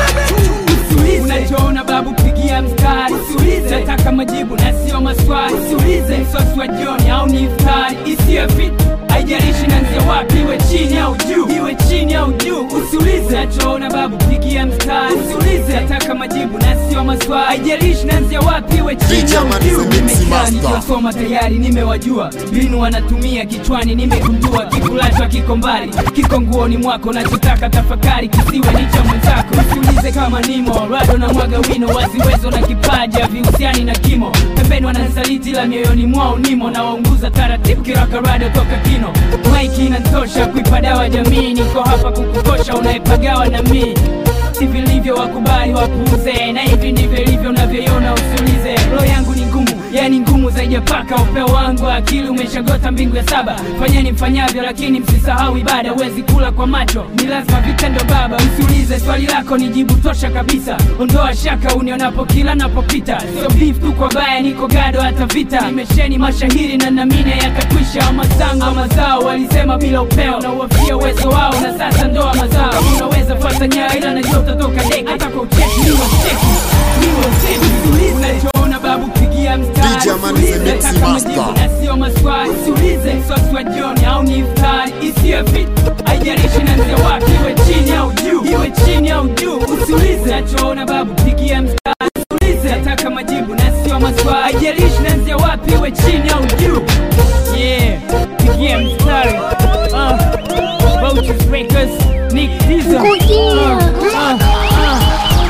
Usiulize unachoona babu, pigia mstari. Usiulize nataka majibu na sio maswali. Usiulize msosi wa jioni au ni iftari. Isiyo fit haijalishi nanzia wapi, iwe chini au juu, iwe chini au juu. Usiulize nachoona babu, pigia mstari. Usiulize nataka majibu na sio maswali. Haijalishi nanzia wapi, iwe chini DJ au Man is juu. a mix Nimekaa master. nikiwasoma tayari, nimewajua mbinu wanatumia kichwani, nimegundua kikulachwa kiko mbali, kiko nguoni mwako, nachotaka tafakari, kisiwe ni cha mwenzako. Usiulize kama nimo rado na mwaga wino, waziwezo na kipaji havihusiani na kimo. Pembeni wananisaliti la mioyoni mwao nimo, na waunguza taratibu kiraka rado toka kino. Maiki inatosha kuipa dawa jamii, niko hapa kukukosha unayepagawa na mii hivi ndivyo wakubali wapuuze, na hivi ndivyo ilivyo unavyoiona, usiulize. Roho yangu ni ngumu, yani ngumu zaidi ya paka. Upeo wangu wa akili umeshagota mbingu ya saba. Fanyeni mfanyavyo, lakini msisahau ibada. Huwezi kula kwa macho, ni lazima vitendo baba. Usiulize swali lako, ni jibu tosha kabisa. Ondoa shaka unionapo kila napopita, sio beef tu kwa baya, niko gado hata vita. Nimesheni mashahiri na namine yatakwisha. Amazangu wa mazao walisema bila upeo, na uwafia uwezo wao, na sasa ndoa mazao. Unaweza fata nyayo, ila najua utatoka deki. Hata kwa ucheki niwe cheki, niwe cheki. Usiulize choona babu, pigia mstari. DJ Man is a Usiulize mix taka master. majibu na sio maswali. Usiulize msosi wa jioni au ni iftari, isiyo fit haijalishi nanzia wapi, iwe chini au juu, iwe chini au juu. Usiulize nachoona babu, pigia mstari. Usiulize nataka majibu na sio maswali, haijalishi nanzia wapi, iwe chini au juu. Yeah, pigia mstari. Uh, Vultures Records, Nick Diesel. Uh, uh, uh.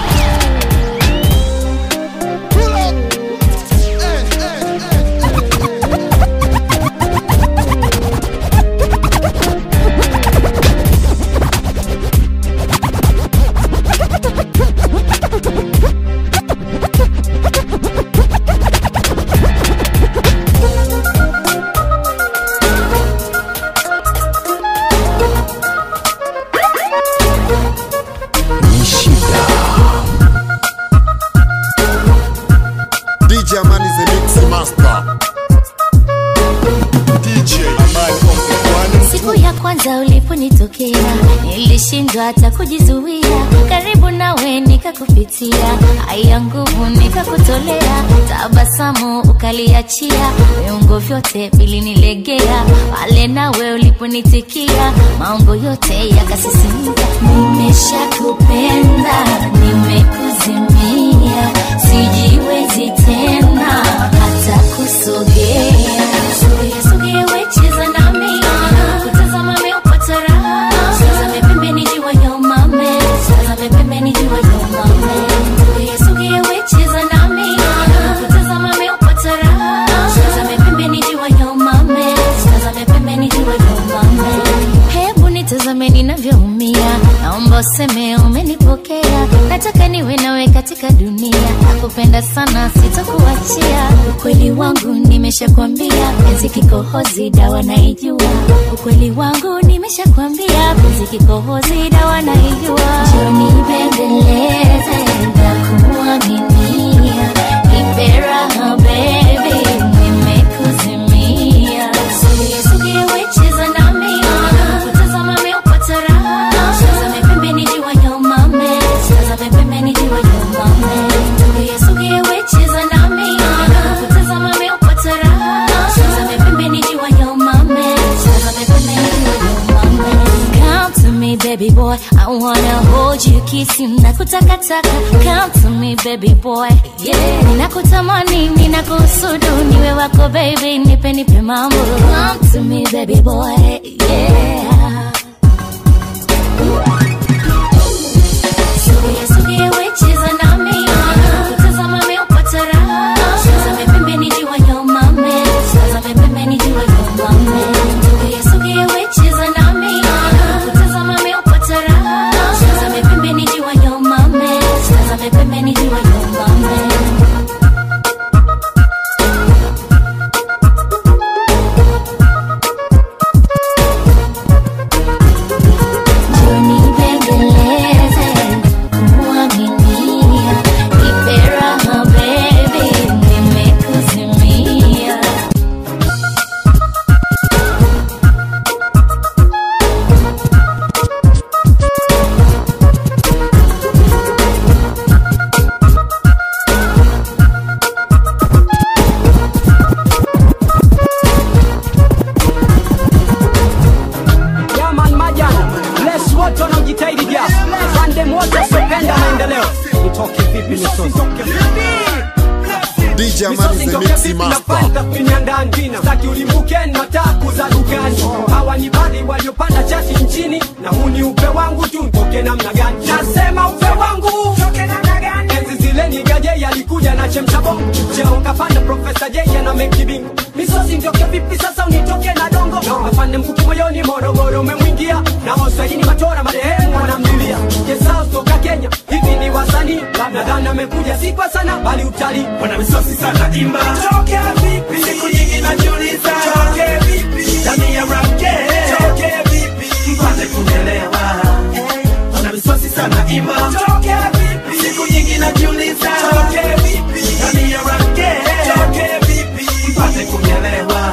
ni shida DJ Man is a mix master. DJ Amani on the one. Siku ya kwanza uliponitokea nilishindwa hata kujizuia, karibu nawe nikakupitia, haya nguvu nikakutolea, tabasamu ukaliachia, viungo vyote vilinilegea, pale nawe uliponitikia, maungo yote yakasisimka. Nimeshakupenda, nimekuzimia, sijiwezi tena hata kusogea. Sogea, sogea, wecheza nami kutazama meupata raha tazame pembeni jua ya umame tazame pembeni jua ya umame Sogea, sogea, wecheza nami kutazama meupata raha tazame pembeni jua ya umame tazame pembeni jua ya umame hebu nitazame ninavyoumia naomba useme umenipokea nataka niwe nawe katika dunia nakupenda sana sitokuachia ukweli wangu nimeshakwambia penzi kikohozi dawa naijua ukweli wangu nimeshakwambia penzi kikohozi dawa naijua joni bembeleze na kumwaminia nipe raha baby nimekuzimia sogea sogea wecheza nami kutazama meupata raha tazame pembeni jua ya umame tazame pembeni jua ya umame sogea sogea wecheza nami kutazama meupata raha tazame pembeni jua ya umame tazame pembeni jua ya umame Come to me baby boy I wanna hold you kiss you nakutakataka Come to me baby boy yeah ninakutamani ninakusudu niwe wako baby nipe nipe mambo Come to me baby boy yeah Sogea sogea wecheza nami kutazama meupata raha tazame pembeni jua ya umame tazame pembeni jua ya umame Sogea sogea wecheza nami kutazama meupata raha tazame pembeni jua ya umame tazame pembeni jua ya umame DJ Amani the Mix Master. tathmini ya ndani staki ulimbukeni mataku za dukani hawa ni baadhi waliopanda chati nchini na huu ni upe wangu tu ntoke namna gani nasema upe wangu enzi zile ni gaje yalikuja na chemchabongo cheo kapanda profesa jeje na mekibingo misosi ntoke vipi sasa unitoke na dongo afande mkuki moyoni morogoro umemwingia na waswahili matora marehemu wanamlilia jesao toka kenya hivi ni wasanii nadhani amekuja si kwa sana bali utalii wana misosi sana imba toke vipi siku nyingi najiuliza toke vipi ndani ya rap game toke vipi mpate kuelewa wana misosi sana imba toke vipi siku nyingi najiuliza toke vipi ndani ya rap game toke vipi mpate kuelewa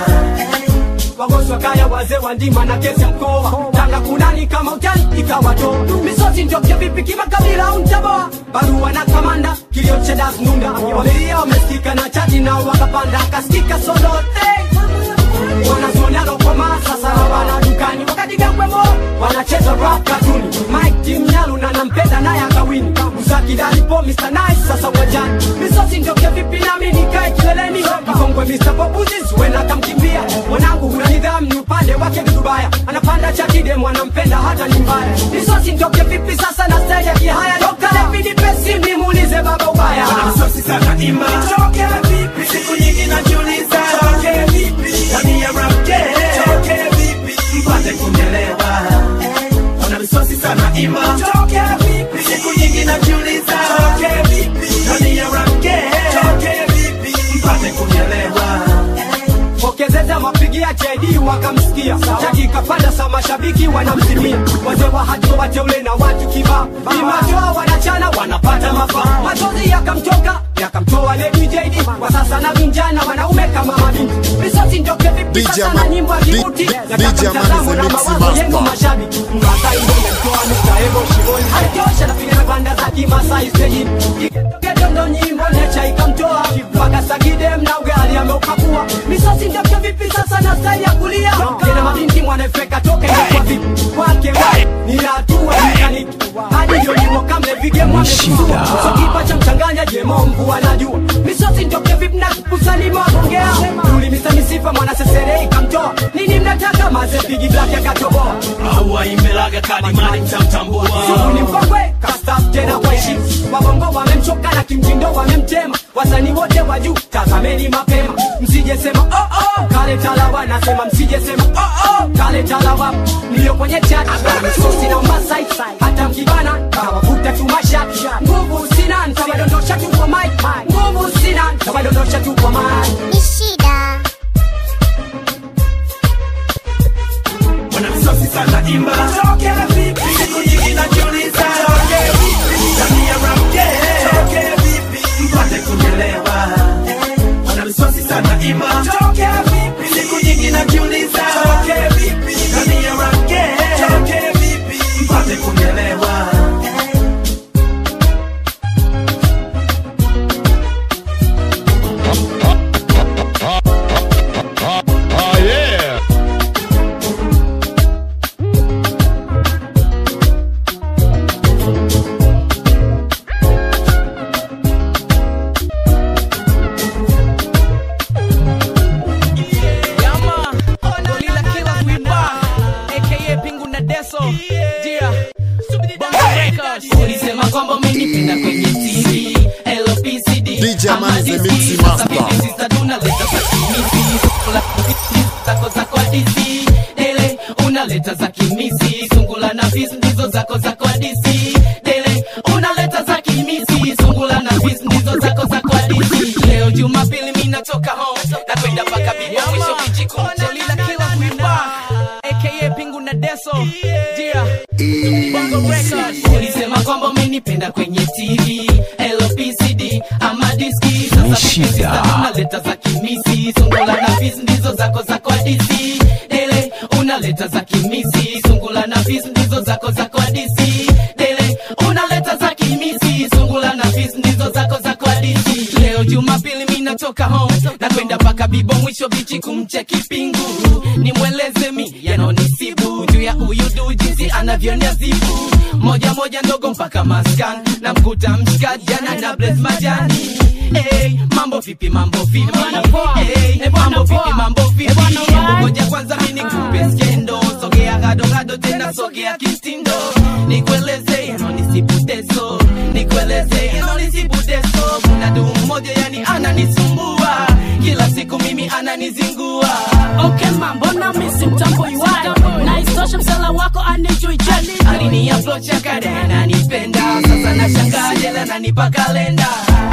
wagonjwa kaya wazee wa ndima na kesi ya mkoa tanga kunani kama utani ikawato misosi ndoke vipi kimakabila untaboa barua na kamanda kilio cha das nunda wamelia wamesikika na chati nao wakapanda akasikika solote wanazuoni alokoma sasa hawana dukani wakati gangwemo wanacheza rap katuni mike timnyalu na nampenda naye akawini usakidalipo mr nice sasa uwanjani misosi ndoke vipi nami nikae kileleni mkongwe mr bobuzis wena kamkimbia mwanangu huna nidhamu ni upande wake dudubaya anapanda chakide mwanampenda hata ni mbaya misosi ndoke vipi sasa na staili ya kihaya dokalevidi pesi nimuulize baba ubaya wana misosi sana imba toke vipi siku nyingi najiuliza toke vipi ndani ya rap game toke vipi mpate kuelewa wana misosi sana imba toke vipi siku nyingi najiuliza toke vipi ndani ya rap game toke vipi mpate kuelewa pokezeza mapigia JD wakamsikia chaki kapanda sa mashabiki wanamzimia wazee wa hajo wateule na watu kibaa imatoa wanachana wanapata mafaa machozi yakamtoka yakamtoa Lady JD kwa sasa na vijana wanaume kama mabinti misosi ndoke vipi DJ sasa Ama- na nyimbo ya D- kibuti D- na DJ kama Amani mtazamo the na Mix mawazo yenu Master. mashabiki Masai ngome mtoa Mr. Ebo shimoni alitosha napiga na banda za kimasai stejini Gedondo nyimbo necha ikamtoa mpaka sagide mna ugali ameukapua misosi ndoke vipi sasa na style ya kulia kena mabinti mwanafeka toka kwa vipi kwake wa ni hatua mekaniki hadi ndio nyimbo kamle vige mwamefungua so kipa cha mchanganya jemo mvua najua misosi ndoke vipi na kusani mwagongea tulimisa misifa mwana sesere ikamtoa nini mnataka maze pigi black yakatoboa au waimbelaga kadimani mtamtambua Sugu ni mkongwe kastaf tena kwa heshima wabongo wamemchoka na kimtindo wamemtema wasanii wote wa juu tazameni mapema msijesema oh, oh, kale talawa nasema msijesema oh, oh, kale talawa niliyo kwenye chat msosi na masai hata mkibana kawakuta tumashati nguvu sina ntawadondosha tu kwa mic nguvu sina ntawadondosha tu kwa mic ni shida wana misosi sana imba toke vipi siku nyingi najiuliza toke vipi ndani ya rap game toke vipi mpate kuelewa wana misosi sana imba toke vipi siku nyingi najiuliza toke vipi ndani ya rap game toke vipi mpate kuelewa Oh yeah. Yama, Gorilla Killer Kuimba, aka Pingu na Deso. Dia, Bongo Records. ulisema kwamba umenipenda kwenye TV LPCD DJ Amani the Ama Mix DC, Master. sasa mimi sisa tunaleta za kimisi Sungula zako zako hadisi Dele unaleta za kimisi Sungula na fis ndizo zako zako hadisi Dele unaleta za kimisi Sungula na fis ndizo zako zako hadisi Leo Jumapili mimi natoka home na kwenda mpaka bibo mwisho kijiku Gorilla Killer Kuimba, aka Pingu na Deso. Dia, Bongo Records. ulisema kwamba umenipenda kwenye tv lpcd ama diski sasa Shida. sasa unaleta za kimisi sungula na fis ndizo zako zako hadisi dele unaleta za kimisi sungula na fis ndizo zako zako hadisi dele unaleta za kimisi sungula na fis ndizo zako zako hadisi leo jumapili mi natoka home na kwenda mpaka bibo mwisho bichi kumcheki pingu nimweleze mi yanonisibu juu ya huyu du jinsi anavyoniazibu moja moja ndogo mpaka maskan na mkuta mshikaji jana na bles majani Hey, mambo vipi mambo vipi hey, mambo vipi mambo vipi Hebu ngoja kwanza mimi nikupe skendo sogea gado gado tena sogea kistindo nikueleze yano nisiputeso nikueleze yano nisiputeso kuna du mmoja yani ananisumbua kila siku mimi ananizingua okay mambo na misi mtambo iwayo na istoshe msala wako anijui jani alini approach akade ananipenda sasa nashangaa jela nanipa kalenda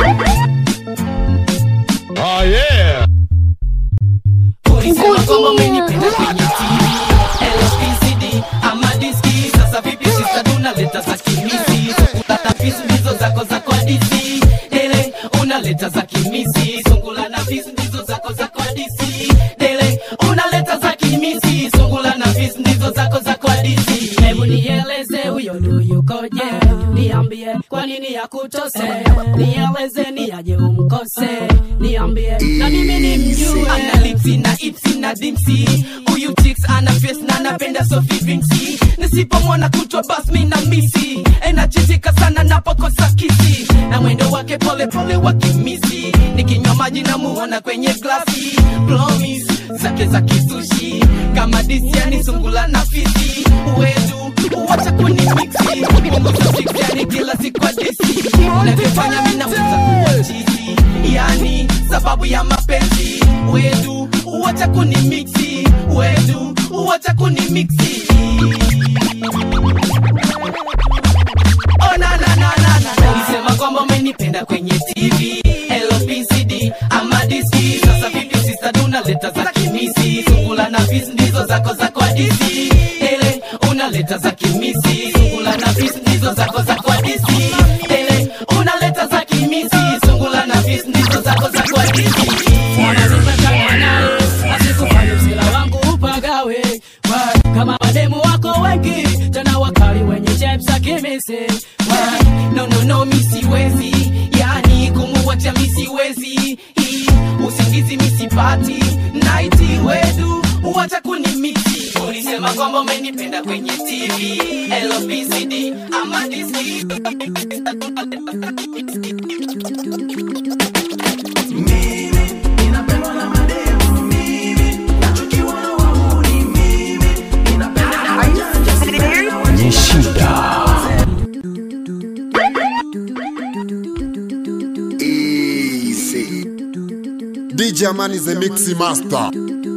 Oh yeah. ulisema kwamba umenipenda kwenye TV LPCD ama diski sasa vipi sisa tunaleta za kimisi sungula na pisi ndizo zako za kwa DC dele unaleta za kimisi sungula na pisi ndizo zako za kwa DC dele unaleta za kimisi sungula na pisi ndizo zako za kwa DC hebu nieleze huyo ndu yukoje niambie kwa nini yakutose nieleze ni aje umkose niambie na mimi ni mjue ana lipsi na ipsi na dimsi huyu chicks ana face na anapenda sofi vinksi nisipomwona kutwa bas mi na misi enachitika sana napokosa kisi na mwendo wake pole pole wa kimisi nikinywa maji na muona kwenye glasi promise zake za kisushi kama disiani sungula na fisi wedu wacha kuni mixi punguza sikiani kila siku adisi unavyofanya mi naweza kuwa chizi yani sababu ya mapenzi wedu wacha kuni mixi wedu wacha kuni mixi Oh, na, na, na, na, na, na. Ulisema kwamba umenipenda kwenye TV LPCD ama diski sasa vipi sisa tunaleta za kimisi sungula na fisi ndizo zako za kwa DC ele unaleta za kimisi sungula na fisi ndizo zako za kwa DC ele unaleta za kimisi sungula na fisi ndizo zako za kwa DC asikufanya msila wangu upagawe Wa- kama mademu wako wengi tena wakali wenye chepsa kimisi Why? no no no mi siwezi yani kumuwacha mi siwezi Hii, usingizi mi sipati naiti wedu wacha kuni mixi ulisema kwamba umenipenda kwenye tv lpcd ama diski Ni shida. Easy. DJ Amani the Mixi Master.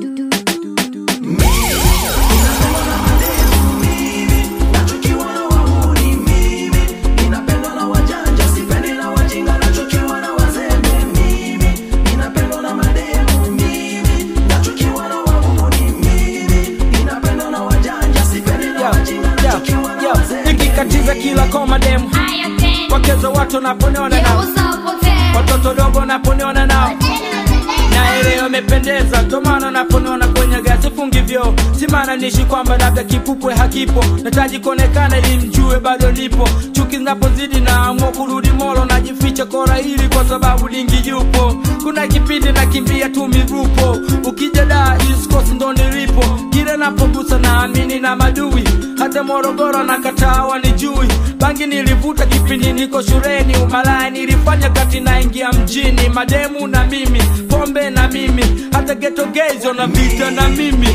nikikatiza kila koma demu wakeza watu naponiona nao watoto dogo naponiona nao na ile imependeza tomana naponiona kwenye gasi fungivyo simana nishi kwamba labda kipupwe hakipo nataji kuonekana ili mjue bado lipo chuki zinapozidi naamua kurudi molo najificha kora hili kwa sababu lingi yupo kuna kipindi nakimbia tu mirupo ukija da iskosi ndo nilipo kile napogusa naamini na madui hata morogoro na katawa ni jui bangi nilivuta kipindi niko shuleni umalaya nilifanya kati naingia mjini mademu na mimi pombe na mimi hata getogezo na vita na mimi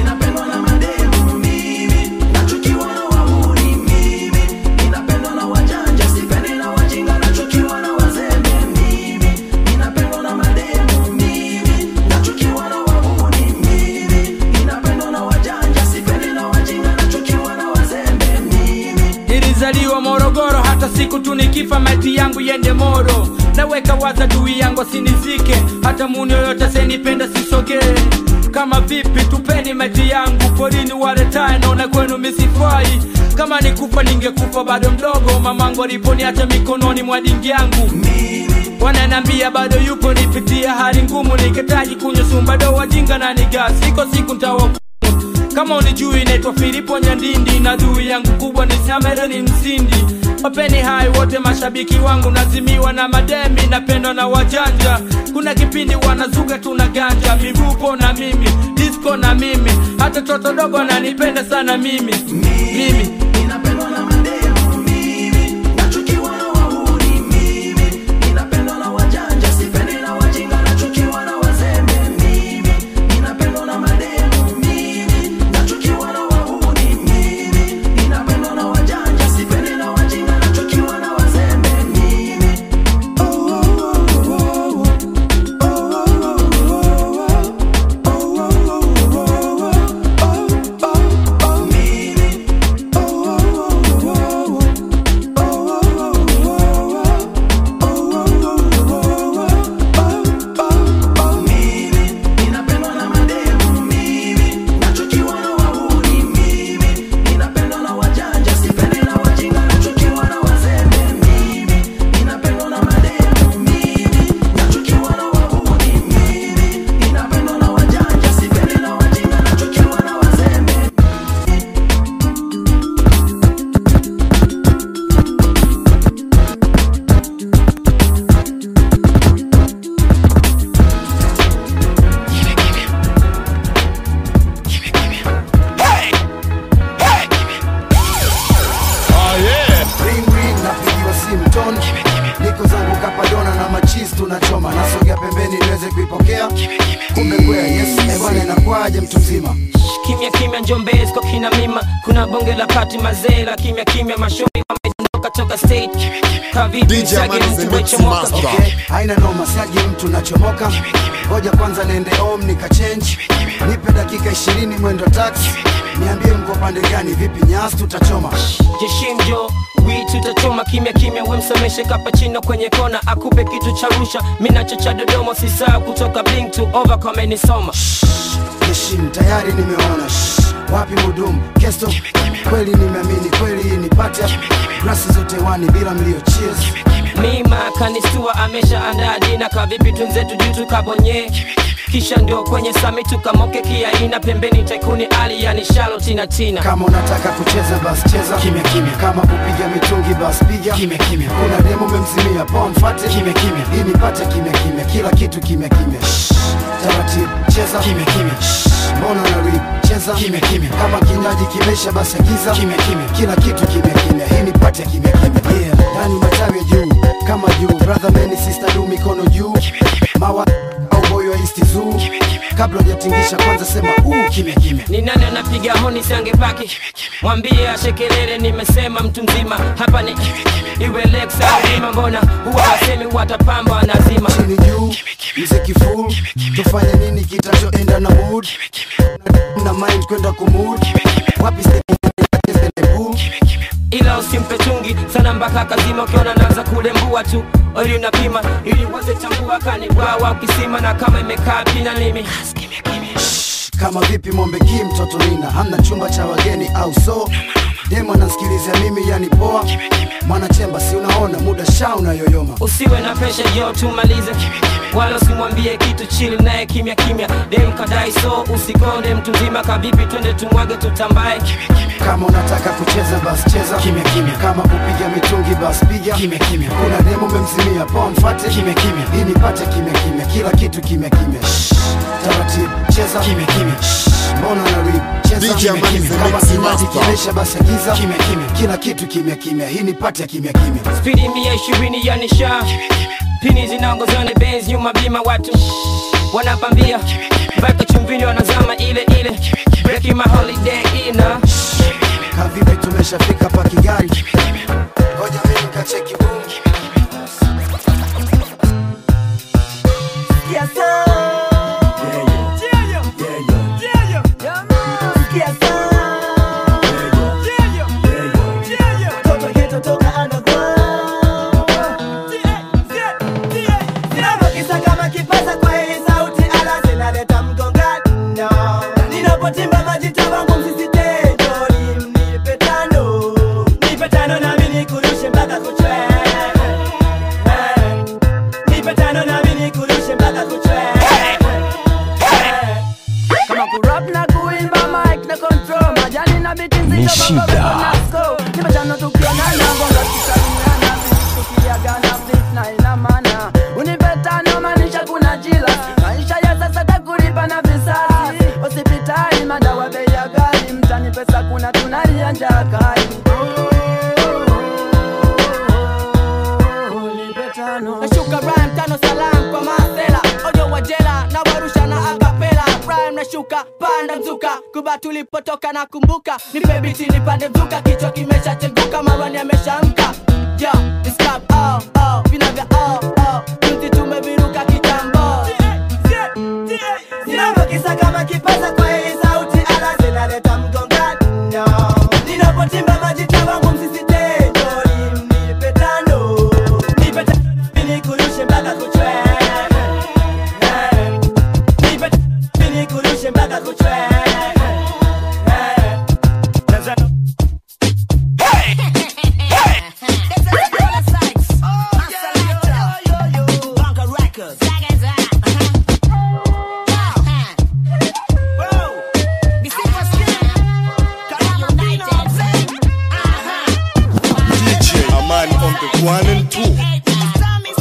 nilizaliwa morogoro hata siku tu nikifa maiti yangu yende moro naweka waza dui yangu sinizike hata muni yoyote senipenda sisogee kama vipi tupeni maiti yangu porini waletae naona kwenu misifai kama nikufa ningekufa bado mdogo mamangu aliponiacha mikononi mwa dingi yangu wananambia bado yupo nipitia hali ngumu nikitaji kunywa sumbado wajinga na nigasi iko siku ntawoku kama unijui naitwa filipo nyandindi na dui yangu kubwa ni samere ni msindi wapeni hai wote mashabiki wangu nazimiwa na mademi napendwa na wajanja kuna kipindi wanazuga tuna ganja mivupo na mimi disco na mimi hata toto dogo ananipenda sana mimi mimi disco kina mima kuna bonge la pati mazee la kimya kimya mashauri wametoka toka stage kavipi DJ msage Amani the mtu Mix wechomoka Master. okay. haina noma siaji mtu nachomoka ngoja kwanza niende home nikachange nipe dakika ishirini mwendo taxi niambie mko pande gani vipi nyasi tutachoma jeshimjo wi tutachoma kimya kimya wemsomeshe kapachino kwenye kona akupe kitu cha rusha minacho cha dodoma sisaa kutoka blink to over kamenisoma Heshim tayari nimeona Shh, wapi mudumu kesto kweli nimeamini kweli hii ni pata grasi zote wani bila mlio cheers mima kanistua amesha andaa dina kavipi tunzetu juu tukabonye kisha ndio kwenye sami tukamoke kiaina pembeni taikuni ali yani shalo tina tina kama unataka kucheza basi cheza kimya kimya kama kupiga mitungi basi piga kimya kimya kuna demo memzimia poa mfate kimya kimya hii nipate kimya kimya kila kitu kimya kimya Shh, taratibu cheza kimya kimya Shh, mbona na rip cheza kimya kimya kama kinywaji kimesha basi agiza kimya kimya kila kitu kimya kimya hii nipate kimya kimya yeah ndani matawi ya juu kama juu brother man sister du mikono juu mawa au boy wa east zoo kabla hujatingisha kwanza sema uu kimya kimya ni nani anapiga honi siangepaki mwambie ashekelele nimesema mtu mzima hapa ni iwe lexa ima mbona huwa wasemi watapamba wanazima chini juu mziki full tufanye nini kitachoenda na mood na, na mind kwenda kumud wapi ila usimpe chungi sana mpaka kazima ukiona naanza kulembua tu ili unapima ili uweze tambua kani wawa ukisima na kama imekaa pina nimi kama vipi mombeki mtoto nina hamna chumba cha wageni au so demo anasikilizia mimi yani poa mwanachemba si unaona muda sha unayoyoma usiwe na pesha jo tumalize wala usimwambie kitu chili naye kimya kimya dem kadai so usikonde mtu mzima kavipi twende tumwage tutambae kama unataka kucheza basi cheza kimya kimya kama kupiga mitungi basi piga kimya kimya kuna demo memzimia poa mfate kimya kimya hii nipate kimya kimya kila kitu kimya kimya Shh, taratibu cheza kimya kimya Shh, mbona na rip cheza DJ kimya Amani kimya the kama Mix kinywaji Master. kimesha basi agiza kimya kimya kila kitu kimya kimya hii nipate kimya kimya spidi mia ishirini ya nisha pini zinaongozana benz nyuma bima watu wanapambia mpaka chumvini wanazama ile ile breaking my holiday ina kavipi tumeshafika pa kigari ngoja mimi kacheki boom Yes, sir. Yes, sir. Toto ghetto toka underground. Ninapokisa kama kipaza kwa hii sauti ala zinaleta mgongano. Ninapotimba majita wangu msisitejo, nipe tano. Nipe tano nami nikurushe mpaka kuchwe. Eh. Nipe tano nami nikurushe mpaka kuchwe. Kama kurap na kuimba mic na control majani na biti Ni nzito bongo shida. bongo na score. Nipe tano tukionana bongo tusalimiana tukiagana fit na ina maana. Unipe tano maanisha kuna jila maisha ya sasa takulipa na visasi hospitali madawa bei ya ghali mtani pesa kuna tunalia njaa kali nashuka rhyme tano salam kwa masela ojo wajela na warusha na akapela rhyme nashuka panda mzuka kuba tulipotoka na kumbuka nipe biti nipande mzuka kichwa kimeshacheguka marwani ameshamka yo it's club oh oh vina vya oh oh juzi tumeviruka kitambo Ninapokisa kama kipaza kwa hii sauti ala zinaleta mgongano. Ninapotimba majita wangu msisitejo, nipe tano. Nipe tano nami nikurushe mpaka kuchwe. Eh. Nipe tano nami nikurushe mpaka kuchwe. Eh. DJ Amani on the one and two.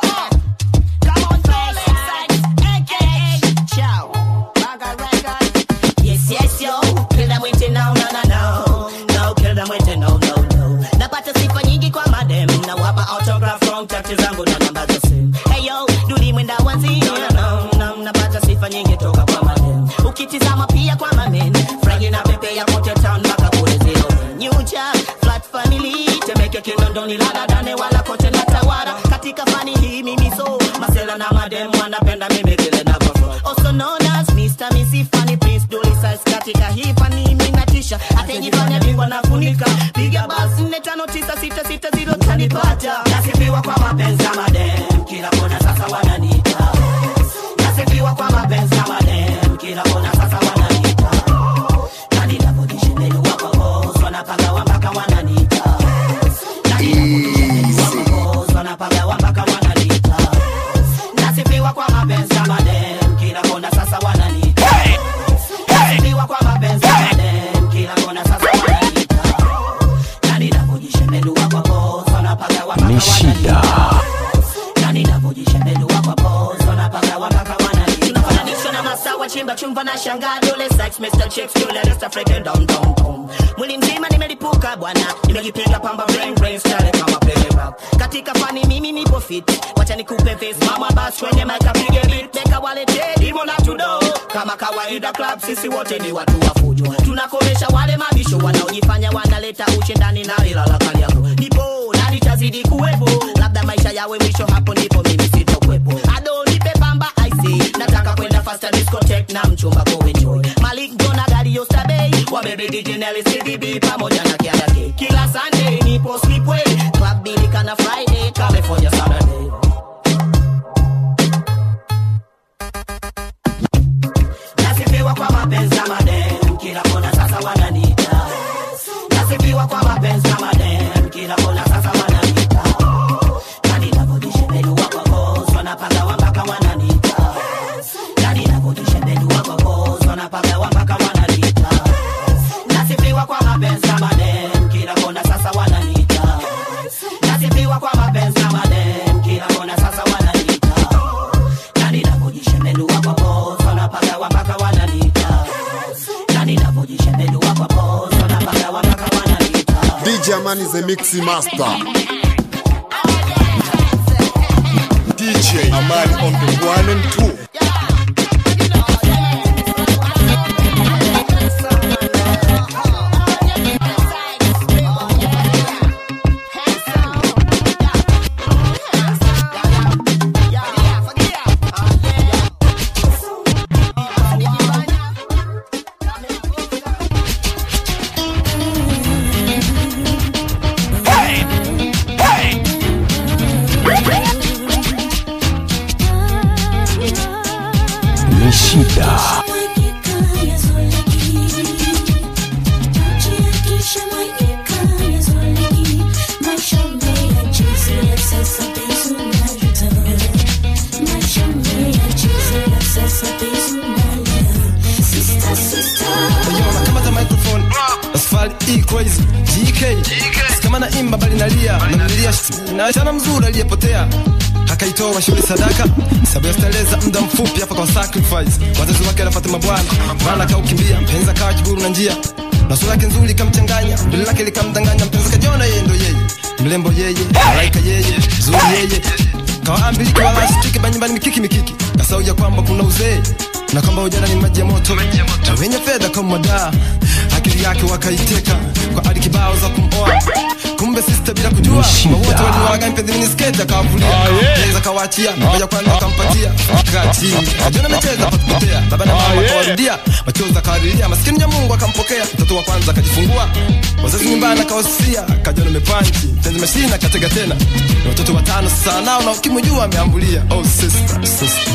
Yes, yes, yo. Kill them with it, no, no, no, no. No, kill them with it, no, no, no. Napata sifa nyingi kwa madem na wapa autograph from chati zangu na namba za simu. Hey yo, duli mwenda wazi. No, no, no, no. Napata sifa nyingi toka kwa madem. Ukitizama pia kwa mamen. Frangi na pepe ya kote town mpaka kule zero new job flat family temeke kinondoni lala dane wala kote na tawara katika fani hii mimi so masela na madem wanapenda mimi vile navyo also known as Mr. Missy Funny Prince Dolly Size katika hii fani mimi natisha atajifanya bingwa na funika piga basi nne tano tisa sita sita zero tanipata nasifiwa kwa mapenzi ya madem kila kona sasa wananiita nasifiwa kwa mapenzi ya madem kila kona sasa wananiita na ninapojishembelua kwa boss wanapagawa mpaka wananiita na ninapojishembelua kwa boss wanapagawa mpaka wananiita nasifiwa kwa mapenzi ya madem kila kona sasa wananiita nasifiwa kwa mapenzi ya madem kila kona sasa wananiita na ninapojishembelua kwa boss wanapagawa mpaka ni shida na ninapojishembelua kwa boss wanapagawa mpaka wananiita tunafananishwa na masawa chimba chumba na shangaa dole sex Mr. Chicks Julia Rest African down down down mwili mzima nimelipuka bwana nimejipiga pamba brain brain style kama play rap katika fani mimi nipo fit wacha nikupe face mama bas kwenye mic apige beat beka walete dimo na tudo kama kawaida club sisi wote ni watu wa fujo tunakomesha wale mabisho wanaojifanya wanaleta ushindani na ilala kali yako nipo na nitazidi kuwepo labda maisha yawe mwisho hapo ndipo mimi sitokwepo ado nipe pamba ic nataka kwenda faster discotheque na mchumba go enjoy malik jona gari yostabei wabebe dj nelly cdb pamoja na kiadake kila sunday nipo slipway club bilika na friday california saturday nasifiwa kwa mapenzi ya madem kila kona sasa wananiita nasifiwa kwa mapenzi ya madem kila kona sasa wananiita na ninapojishembelua kwa boss wanapagawa mpaka wananiita na ninapojishembelua kwa boss wanapagawa mpaka wananiita nasifiwa kwa mapenzi ya madem kila kona sasa wananiita nasifiwa kwa mapenzi ya madem kila kona sasa wananiita na ninapojishembelua kwa boss wanapagawa mpaka wananiita na ninapojishembelua kwa boss wanapagawa mpaka wananiita DJ Man is a mixing master. DJ Amani on the one and two. ni shida kamata microphone asfali e crazy gk kama na imba bali nalia namlilia na chana mzuri aliyepotea akaitoa shule sadaka sababu ya starehe za muda mfupi hapa kwa sacrifice wazazi wake anafuata mabwana maana kaukimbia mpenzi akawa kiburu na njia na sura yake nzuri ikamchanganya dole lake likamdanganya mpenzi kajiona yeye ndo yeye mlembo yeye malaika yeye zuri yeye kawaambiliki wala asitike banyumbani mikiki mikiki kasauja kwamba kuna uzee na kwamba ujana ni maji ya moto na wenye fedha kama madaa akili yake wakaiteka kwa ali kibao za kumoa kumbe sista bila kujua Shida. wote waliwaga mpenzi mini sketi akawavulia Mpenzi akawaachia ngoja kwanza akampatia kati ajona amecheza pakupotea baba na mama akawarudia machozi akawalilia maskini ya Mungu akampokea mtoto wa kwanza akajifungua wazazi nyumbani akawasia kajona mepanchi mpenzi mashina akatega tena na watoto watano sasa nao na ukimjua ameambulia oh sister sister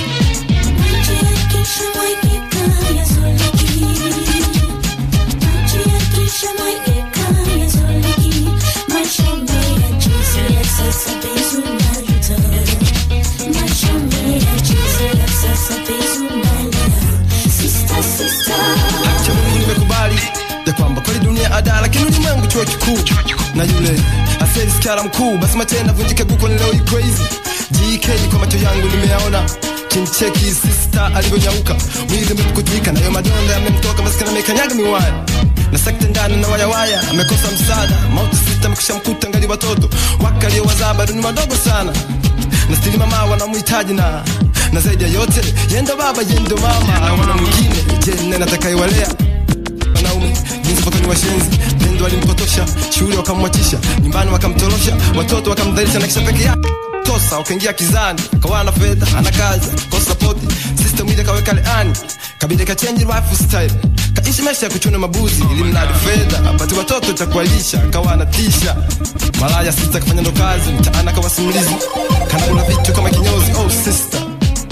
Acha Mungu nimekubali ya kwamba kweli dunia ada lakini ulimwengu chuo kikuu na yule aseli skara mkuu basi matenda vunjike guko ni leo hii crazy GK kwa macho yangu nimeyaona kimcheki sister alivyonyauka mwili umekutika nayo madonda yamemtoka maskini amekanyaga miwaya na sekta ndani na wayawaya amekosa msaada mauti sita amekisha mkuta ngali watoto wake aliowazaa bado ni wadogo sana na stili mama wanamhitaji na na zaidi ya yote yendo baba yendo mama na wana mwingine je nani atakayewalea mjini jinsi potoni washenzi pendo walimpotosha shule wakamwachisha nyumbani wakamtorosha watoto wakamdhalisha na kisha peke yake tosa wakaingia kizani kawa na fedha ana kazi kosa sapoti system ile kaweka leani kabidi kachange life style kaishi maisha ya kuchuna mabuzi ili mradi fedha apate watoto cha kuwalisha kawa anatisha malaya sista kafanya ndo kazi mtaana kawa simulizi kanakula vitu kama kinyozi oh sister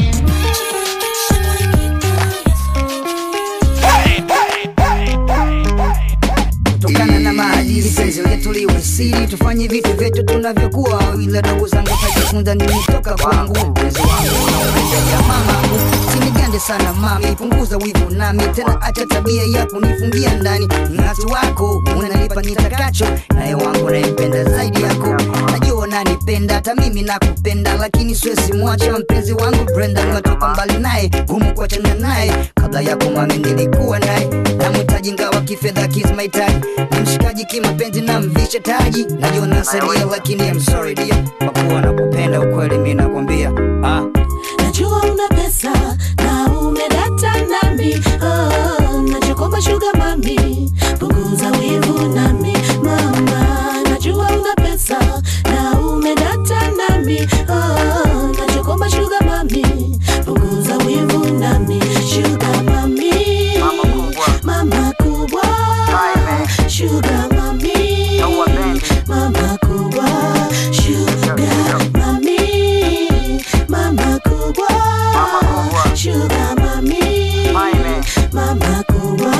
kutokana na maadili penzi letu liwe siri tufanye vitu vyetu tunavyokuwa ila dogo zangu tajifunza nini toka kwangu mpenzi wangu unaupenda ya mamangu sinigande sana mami punguza wivu nami tena acha tabia ya kunifungia ndani ngati wako unanipa nitakacho naye wangu naipenda zaidi yako najua nanipenda hata mimi nakupenda lakini siwezi mwacha mpenzi wangu brenda nimetoka mbali naye gumu kuachana naye kabla yako mami nilikuwa naye namhitaji ngawa kifedha kismahitaji ni mshikaji kimapenzi na mvishe taji najua nasadia lakini I'm sorry dear kwa kuwa nakupenda ukweli mi nakwambia ah. najua una pesa na umedata nami oh, nachokomba shuga mami punguza wivu nami mama najua una pesa na umedata nami oh, nachokomba shuga mami punguza wivu nami shuga mami mama kubwa shuga mami mama kubwa shuga mami mama kubwa shuga mami mama kubwa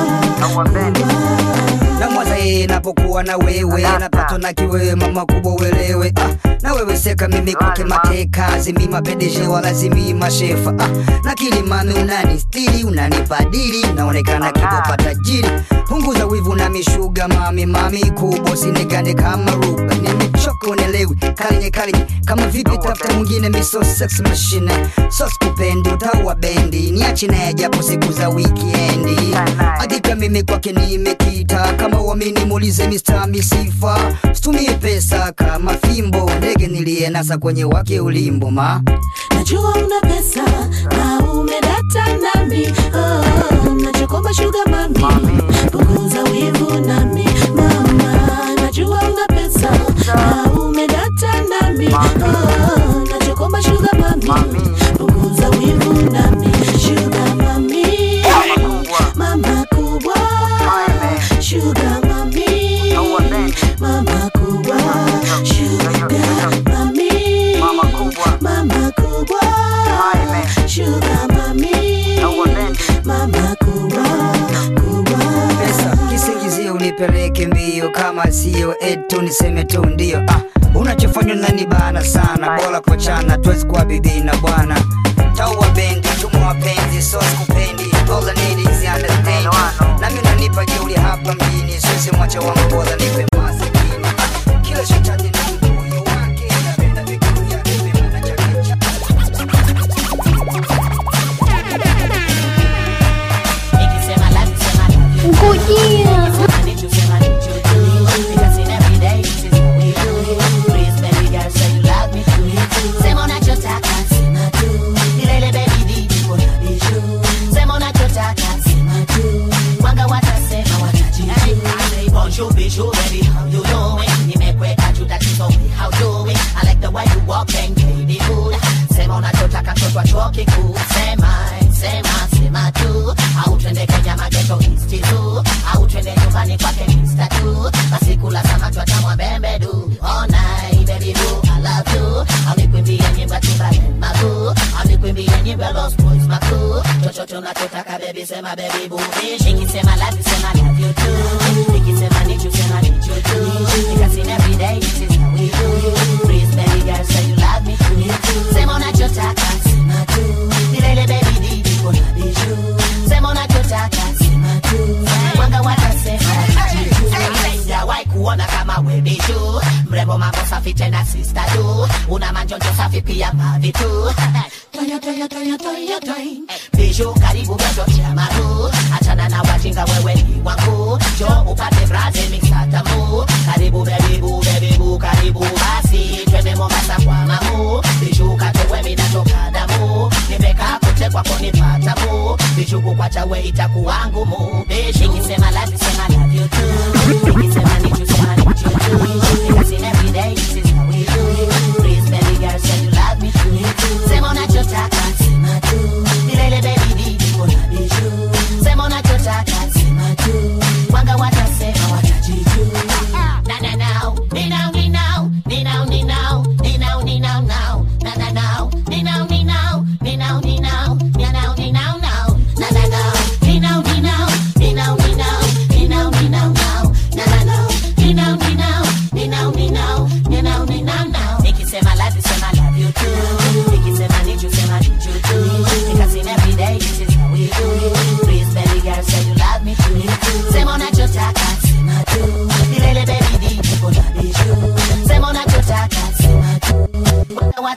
na mwaza yeye napokuwa na wewe napatwa na kiwewe mama kubwa uelewe ah, na wewe seka mimi kwake mateka zimi mapendeje wala zimi mashefa ah, lakini mami unanistiri unanibadili naonekana kidopa tajiri punguza wivu na mishuga mami mami kubwa sinigande kama ruba nimechoka unelewi kalinye kalinye kama vipi tafuta mwingine miso sex machine sos kupendi utaua bendi niachi naye japo siku za wikiendi hakika mimi kwake nimekita kama uamini muulize Mr. misifa situmie pesa kama fimbo ndege niliyenasa kwenye wake ulimbo ma najua una pesa na umedata nami oh, nachokomba shuga mami punguza wivu nami mama najua una pesa na umedata nami oh, nachokomba shuga mami punguza wivu nami shuga mami mama kubwa shuga mami mama kubwa shuga mami mama kubwa shuga mami mama kubwa kubwa pesa kisingizio unipeleke mbio kama sio etu niseme tu ndio ah, unachofanywa nani bana sana bora kochana tuwezi kuwa bibi na bwana taua bendi tumo wapenzi so sikupendi all I need is understanding nami unanipa jeuli hapa mjini siwezi mwacha wangu bora nipe masikini ah, kila shetani na mbuyu wake napenda viguu vyake vema na chake chake Bonjour, bijou, baby, how you doing? Nimekweka juu tatizo, how doing? I like the way you walk and baby good. Sema unachotaka mtoto wa chuo kikuu. Sema, sema, sema tu. Au twende Kenya mageto East tu. Au twende nyumbani kwake Mr. tu. Basi kula samaki wa tamu wa bembe du. All night, baby boo, I love you. Au nikwimbie nyimbo ya Timbaland maguu. Au nikwimbie nyimbo ya Lost Boys makuu. Chochote unachotaka baby, sema baby boo. Nikisema love you, sema love you too. Nikisema need you, sema need you too. Because in every day, this is how we do. Please, baby girl, say you love me too. Sema unachotaka, sema tu. Milele baby, didi, kuna biju. Sema unachotaka, sema tu. Wanga watasema, sijawahi kuona kama we biju. Mrembo mambo safi tena sister du. Una manjonjo safi pia mavi tu. Toyo, toyo, toyo, toyo, toyo. Biju karibu bejo chama tu. Achana na wajinga wewe ni wangu. Jo upate braze mixatamu. Karibu baby boo, baby boo, karibu basi. Twende Mombasa kwa mamu. Biju katowe mina toka damu. Nimekaa kote kwako nipata mu. Biju kukwacha we itakuwa ngumu. Biju nikisema life sema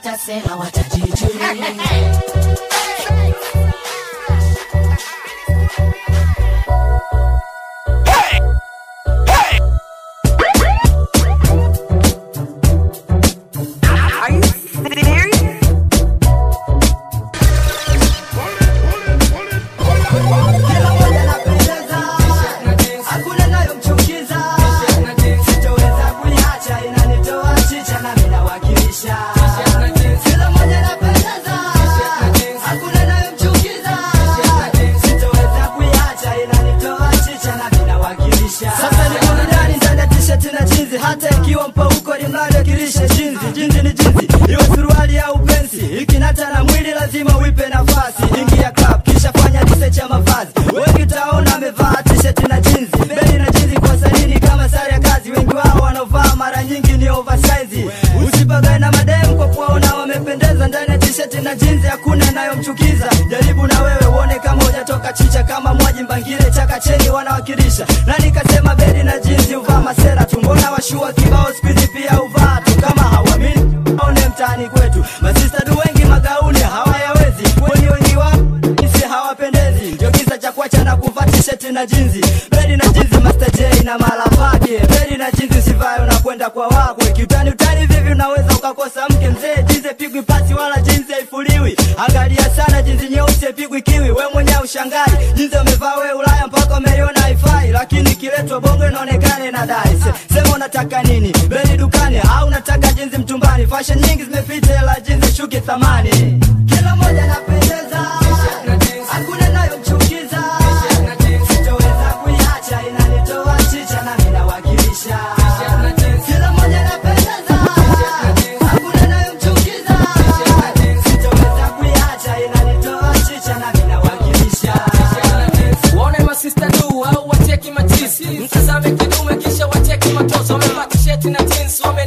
watasema watajijulia hakuna nayomchukiza sitoweza kuiacha inanitoa chicha na minawakilisha kila moja napendeza hakuna nayomchukiza sitoweza kuiacha inanitoa chicha na minawakilisha sasa ni burudani ndani ya t-shirt na jinzi hata ikiwa mpauko limradi akilishe jinzi jinzi ni jinzi iwe suruali au pensi ikinata na mwili lazima uipe nafasi ingia club kisha fanya research ya mavazi wengi utaona amevaa t-shirt na jinzi beli na jinzi kwa sanini kama sare ya kazi wengi wao wanaovaa mara nyingi ni oversize usipagae na mademu kwa kuwaona wamependeza ndani ya t-shirt na jinzi hakuna inayomchukiza jaribu na wewe uone kama hujatoka chicha kama mwaji mbangile chakacheni wanawakilisha na nikasema beli na jinzi uvaa masera tu mbona washua kibao skuizi pia uvaa tu kama hawamini aone mtaani kwetu masista du wengi magauni hawayawezi kweli wengi wao isi hawapendezi ndio kisa cha kuacha na kuvaa tisheti na jinzi beli na jinzi Master J na mala pake beli na jinzi usivae unakwenda kwa wakwe kiutani utani vivi unaweza ukakosa mke mzee jinzi pigwi pasi wala jinzi haifuliwi angalia sana jinzi nyeusi haipigwi kiwi we mwenyewe ushangai jinzi umevaa we ulaya mpaka umeliona haifai lakini ikiletwa bongo inaonekana inadai Se- sema unataka nini beli dukani au unataka jinzi mtumbani fashion nyingi zimepita ila jinzi shuki thamani kila moja napendeza hakuna nayomchukiza sitoweza kuiacha inanitoa chicha na minawakilisha kila moja napendeza hakuna nayomchukiza sitoweza kuiacha inanitoa chicha na minawakilisha waone masista du au wateki matisi mtazame kidume kisha wateki matozo wamevaa tisheti na jeans wame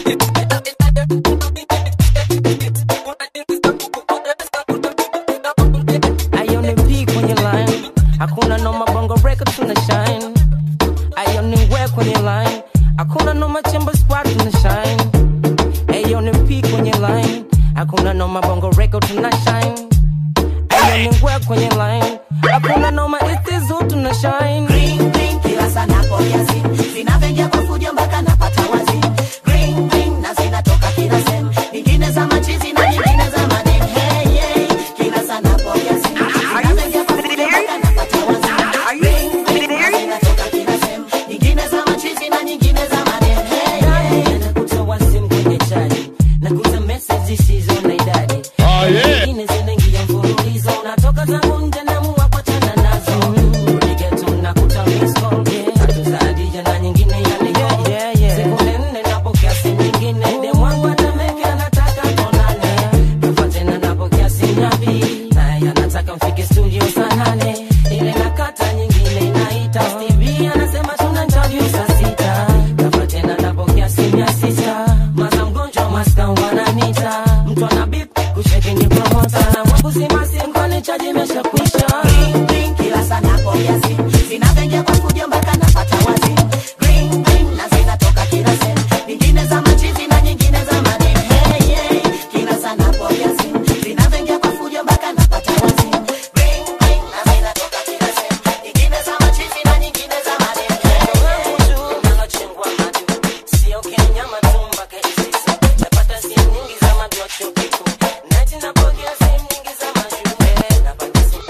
Ione P kwenye line, hakuna noma bongo record tuna shine. Ione we kwenye line, hakuna noma chamber spot tuna shine. Ione P kwenye line, hakuna noma bongo record tuna shine. Ione we kwenye line, hakuna noma istizu tuna shine. Green, green, kila sana kwa kiasi zinavyoingia kwa fujo mpaka napata wazi green, green, na zinatoka kila sehemu nyingine za machizi na nyingine za madem hey, hey, kila sana kwa kiasi zinavyoingia kwa fujo mpaka napata wazi green, green, na zinatoka kila sehemu nyingine za machizi na nyingine za madem hey, hey. nakuta wasimu kwenye chaji nakuta message zisizo na idadi Ah, yeah. nyingine zinaingia mfululizo unatoka zangu nje naamua kuachana nazo rudi geto nakuta miss call tatu za Hadija na nyingine ya Nicole sekunde nne napokea simu nyingine demu wangu atameke anataka tuonane kafa tena napokea simu ya pili naye anataka mfike studio saa nane ile nakata nyingine inaita Stevie anasema tuna interview saa sita kafa tena napokea simu ya sista maza mgonjwa maska wananita mtu ana bip kusheki ni promota na mwangu zima simu kwani chaji imeshakwisha Green, green, kila sana kwa kiasi zinavyoingia kwa fujo mpaka napata wazi green, green, na zinatoka kila sehemu nyingine za machizi na nyingine za madem hey, hey, kila sana kwa kiasi zinavyoingia kwa fujo mpaka napata wazi green, green, na zinatoka kila sehemu nyingine za machizi na nyingine za madem hey, hey. sio kenyama tu mpaka isisi napata simu nyingi za madoa chuo kikuu nati napokea simu nyingi za mashule napata simu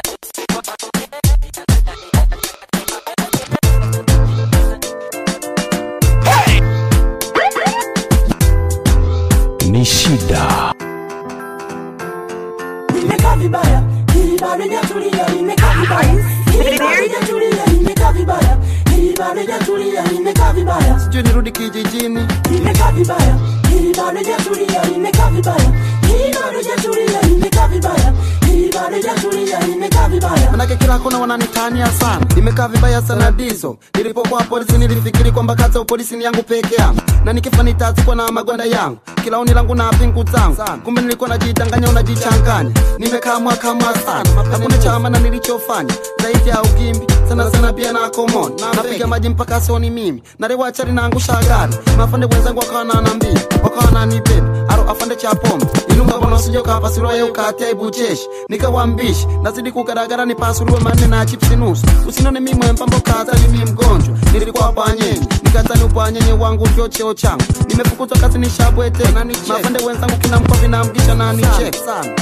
ni shida Nimekaa vibaya, hili bado hajatulia, nimekaa vibaya. Hili bado hajatulia, nimekaa vibaya. Hili bado hajatulia, nimekaa vibaya. sijui nirudi kijijini Nimekaa vibaya, hili bado hajatulia, nimekaa vibaya. Hili bado hajatulia, nimekaa vibaya. Hili hii bado jatulia imekaa vibaya manake kila kona wananitania sana nimekaa vibaya sana diso nilipokuwa polisi nilifikiri kwamba kazi ya upolisi ni yangu peke yangu na nikifa nitazikwa na magwanda yangu kila oni langu na pingu zangu kumbe nilikuwa najidanganya unajichanganya nimekaa mwaka mwa sana hakuna chama na nilichofanya zaidi ya ugimbi sana sana pia na komon napiga maji mpaka sioni mimi narewachari naangusha gari mafande wenzangu wakawa nanambia wakawa nanibeba aro afande cha pombe ilunga bwana usije ukapasuliwa ye ukatia ibucheshi nikawambishi nazidi kugaragara nipasuliwe manne na chipsi nusu usinone mimwe mpambo kazani mi mgonjwa nilikuwa bwanyenye nikazani ubwanyenye wangu ndio cheo changu nimefukuzwa kazi nishabwete mafande wenzangu kina mkovi namgisha na nichek sana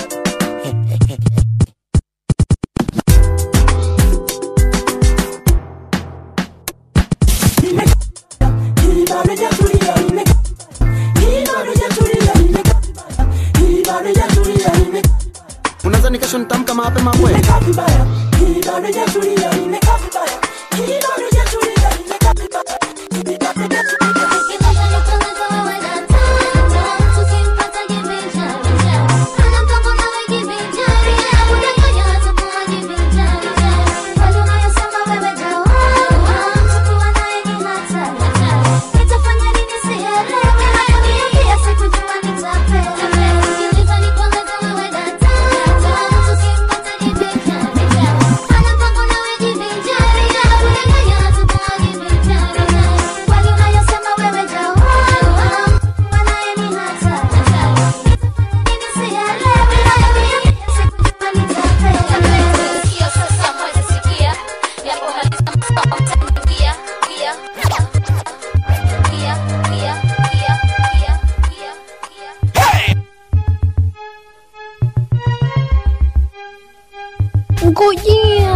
hii bado jatulia imekaa hii bado jatulia imekaa vibaya hii bado jatulia imekaa unaweza kesho nitamka mapema kweli imekaa vibaya hii bado jatulia imekaa vibaya hii bado jatulia imekaa vibaya hii bado jatulia Ngojea.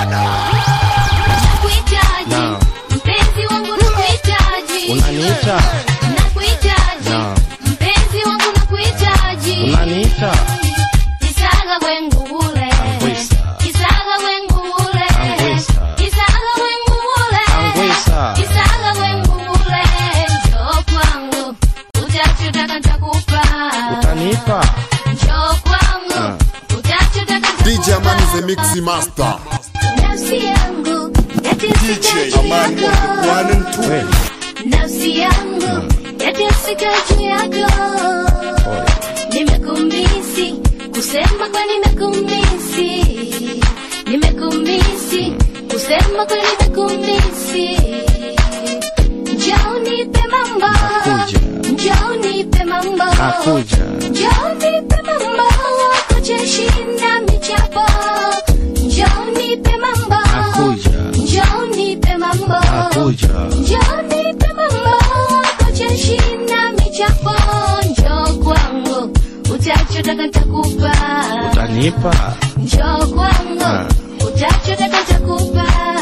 Naam. Mpenzi wangu nakuhitaji. Unaniita? Nakuhitaji. Naam. Mpenzi wangu nakuhitaji. Unaniita? Kisaga wengu ule. Angwisa. Kisaga wengu ule. Angwisa. Kisaga wengu ule. Angwisa. Kisaga wengu ule. Njoo kwangu. Utachotaka nitakupa. Utanipa? Njoo kwangu. Ah. Utachotaka DJ Amani the Mix Master. Nafsi yangu. DJ Amani on the one and two. nafsi yangu yatesika juu yako nimekumisi kusema kwa nimekumisi nimekumisi kusema kwa nimekumisi njoo nipe mambo njoo nipe mambo Nakuja. njoo nipe mambo kucheshinda michapo njoo nipe mambo Nakuja. njoo nipe mambo Nakuja. njoo nipe mambo kucheshinda michapo njoo kwangu utachotaka nitakupa Utanipa? njoo kwangu Ah. utachotaka nitakupa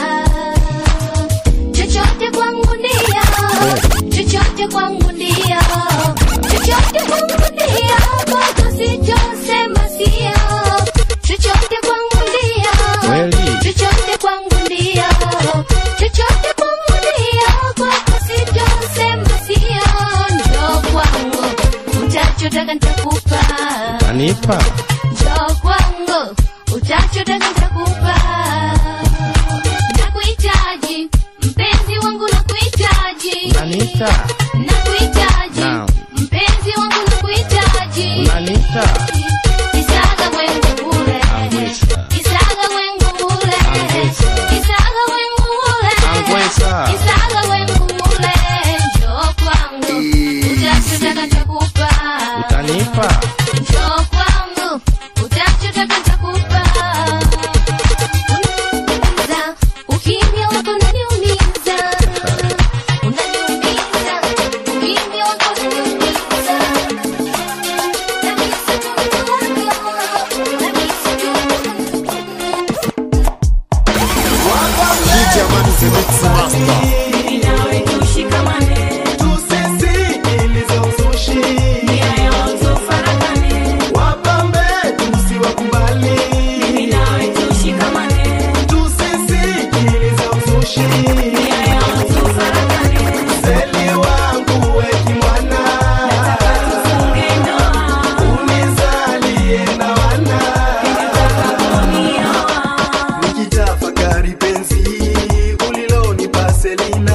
chochote kwangu ndio chochote kwangu ndio chochote kwangu ndio kwako sitosema sio chochote kwangu ndio Kweli? chochote kwangu ndio chochote kwangu ndio kwako sitosema sio njoo kwangu utachotaka nitakupa Utanipa? njoo kwangu utachotaka nitakupa nakuhitaji mpenzi wangu nakuhitaji Unaniita? nakuhitaji Naam. mpenzi wangu nakuhitaji Unaniita? Kisaga wengu ule Angwisa. Kisaga wengu ule Angwisa. Kisaga wengu ule Angwisa. Kisaga wengu ule Njoo kwangu Utachotaka nitakupa Utanipa? Njoo kwangu Utachotaka nitakupa Unaniumiza Ukimya wako unaniumiza Unaniumiza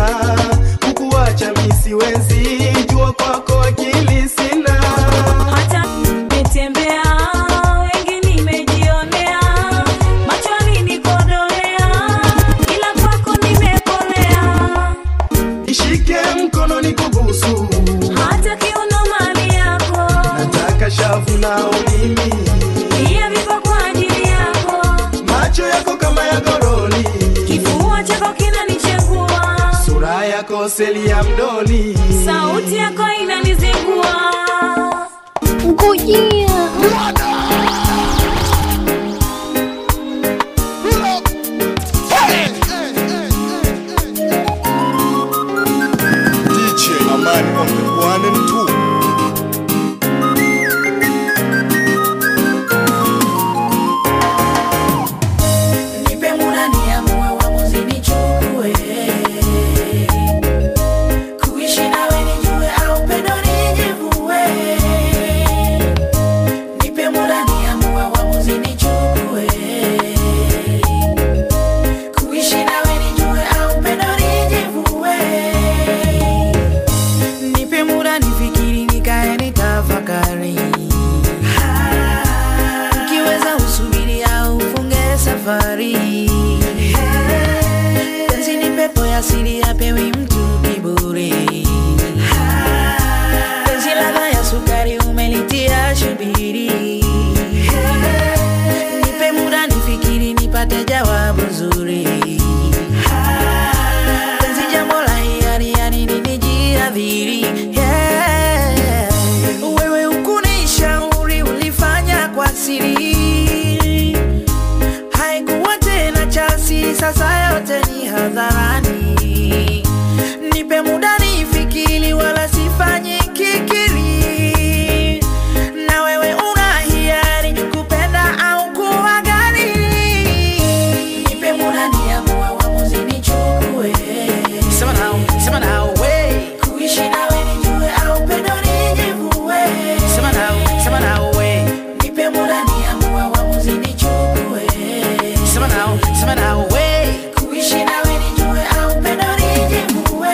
kukuacha misiwezi jua kwako akili sina hata nimetembea wengi nimejionea machoni nikodolea ila kwako nimekolea ishike mkono nikubusu hata kiuno mali yako nataka shavu na ulimi pia viko kwa ajili yako macho yako kama ya goroli kifua chako kinanichengua sura yako seli ya mdoli sauti yako inanizingua ngojea DJ Amani on the one and two. nipe muda niamue uamuzi nichukue kuishi nawe nijue au pendo nijivue nipe muda niamue uamuzi nichukue kuishi nawe nijue au pendo nijivue nipe muda nifikiri nikae nitafakari ukiweza usubiri au ufunge safari penzi ni pepo ya siri apewi mtu kiburi penzi ladha ya sukari umelitia shubiri nipe muda nifikiri nipate jawabu zuri penzi jambo la hiari yani ninijiadhiri yeah. wewe ukunishauri ulifanya kwa siri haikuwa tena chasi sasa yote ni hadharani nipe muda nifikiri wala sifanyi kikiri na wewe una hiari kupenda au kuwa gani nipe muda niamue uamuzi nichukue sema nao sema nao we kuishi nawe nijue au pendo nijivue sema nao sema nao we nipe muda niamue uamuzi nichukue sema nao sema nao we kuishi nawe nijue au pendo nijivue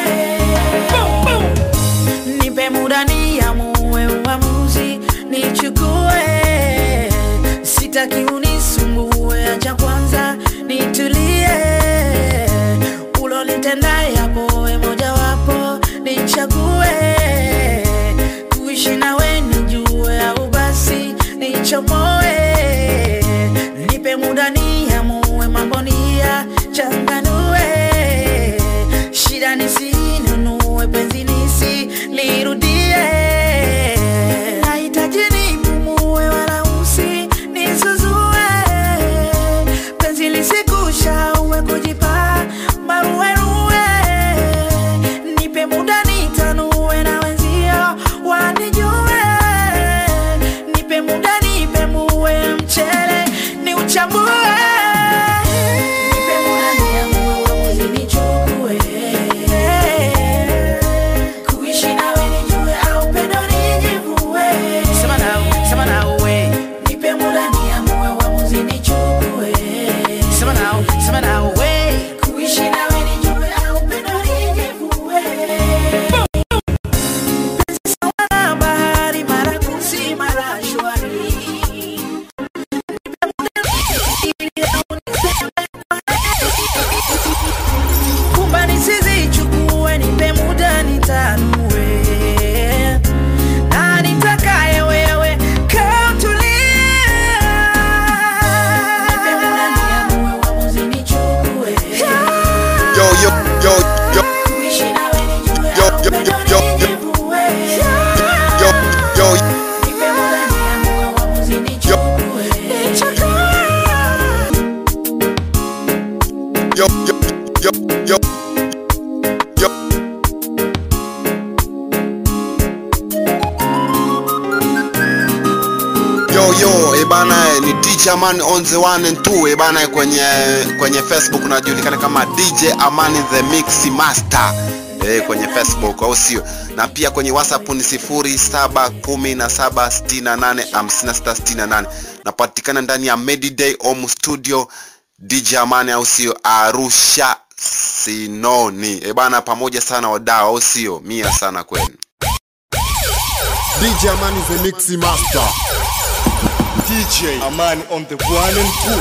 nipe muda niamue uamuzi nichukue sitaki unisumbue acha kwanza nitulie ulolitenda yapo we mojawapo nichague kuishi nawe nijue au basi nichomoe nipe muda niamue mambo niya changanue shida nisinunue penzi nisi lirudie nahitaji nipumue wala usi nisuzue penzi lisikushaue kujipa maruerue nipe muda nitanue na wenzio wanijue nipe muda nipe muwe mchele ni uchambue nipe muda niamue uamuzi nichukue kuishi nawe nijue au pendo nijivue sema nao sema nao we nipe muda niamue uamuzi nichukue sema nao sema nao we kuishi nawe nijue au pendo nijivue Sawa bahari mara kusi mara shwari kumba nisizichukue nipe muda nitanue na nitakaye wewe kautulie nipe muda niamue uamuzi nichukue Yo, yo, yo, yo, kuishi nawe nijue yo, au yo, pendo yo, yo, nijivue yo, yo, nipe muda niamue uamuzi nichukue yo, yo, yo, yo. Yo yo, ebana ni DJ Amani on the one and two ebana kwenye kwenye Facebook unajulikana kama DJ Amani the Mix Master eh, kwenye Facebook au sio? Na pia kwenye WhatsApp ni 0717685668 napatikana ndani ya Mediday Home Studio DJ Amani au sio? Arusha sinoni e bana pamoja sana wadau au sio mia sana kwenu DJ Amani the Mix Master. DJ Amani on the one and two.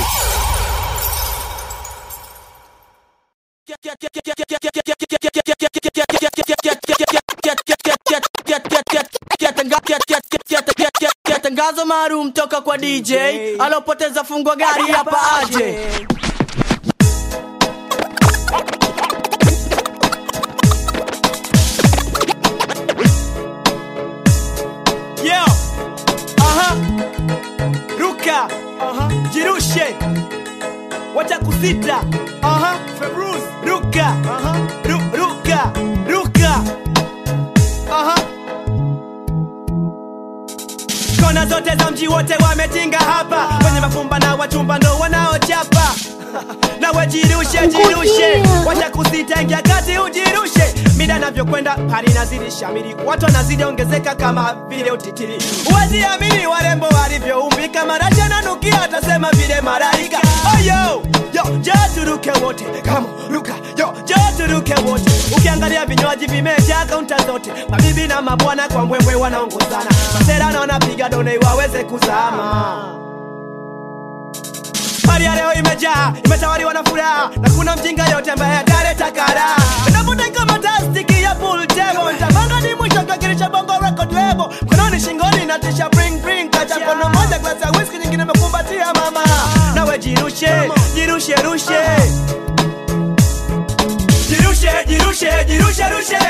tangazo maalum toka kwa dj alopoteza fungwa gari hapa aje Yo, aha, ruka, aha, jirushe, wacha kusita, aha, Februz, ruka, aha, ru, ruka, ruka, aha. Kona zote za mji wote wametinga hapa, kwenye mafumba na wachumba ndo wanaochapa nawe jirushe jirushe wacha kusita ingia kati ujirushe mida navyokwenda hali nazidi shamiri watu wanazidi ongezeka kama vile utitiri huwezi amini warembo walivyoumbika maracha nanukia atasema vile malaika oyo yo jo turuke wote kama ruka yo jo turuke wote ukiangalia vinywaji vimejaa kaunta zote mabibi na mabwana kwa mbwembwe wanaongozana masera na wanapiga done waweze kuzama Hali ya leo imejaa, imetawaliwa na furaha na kuna mjinga yote ambaye ataleta kara. Navuta kama tastiki ya pool table, nitapanga ni mwisho kakirisha bongo record label. Mkononi shingoni na tisha bring bring, kacha kono moja glasi ya whisky, nyingine imekumbatia mama. Nawe jirushe, jirushe rushe. Jirushe, jirushe, jirushe rushe.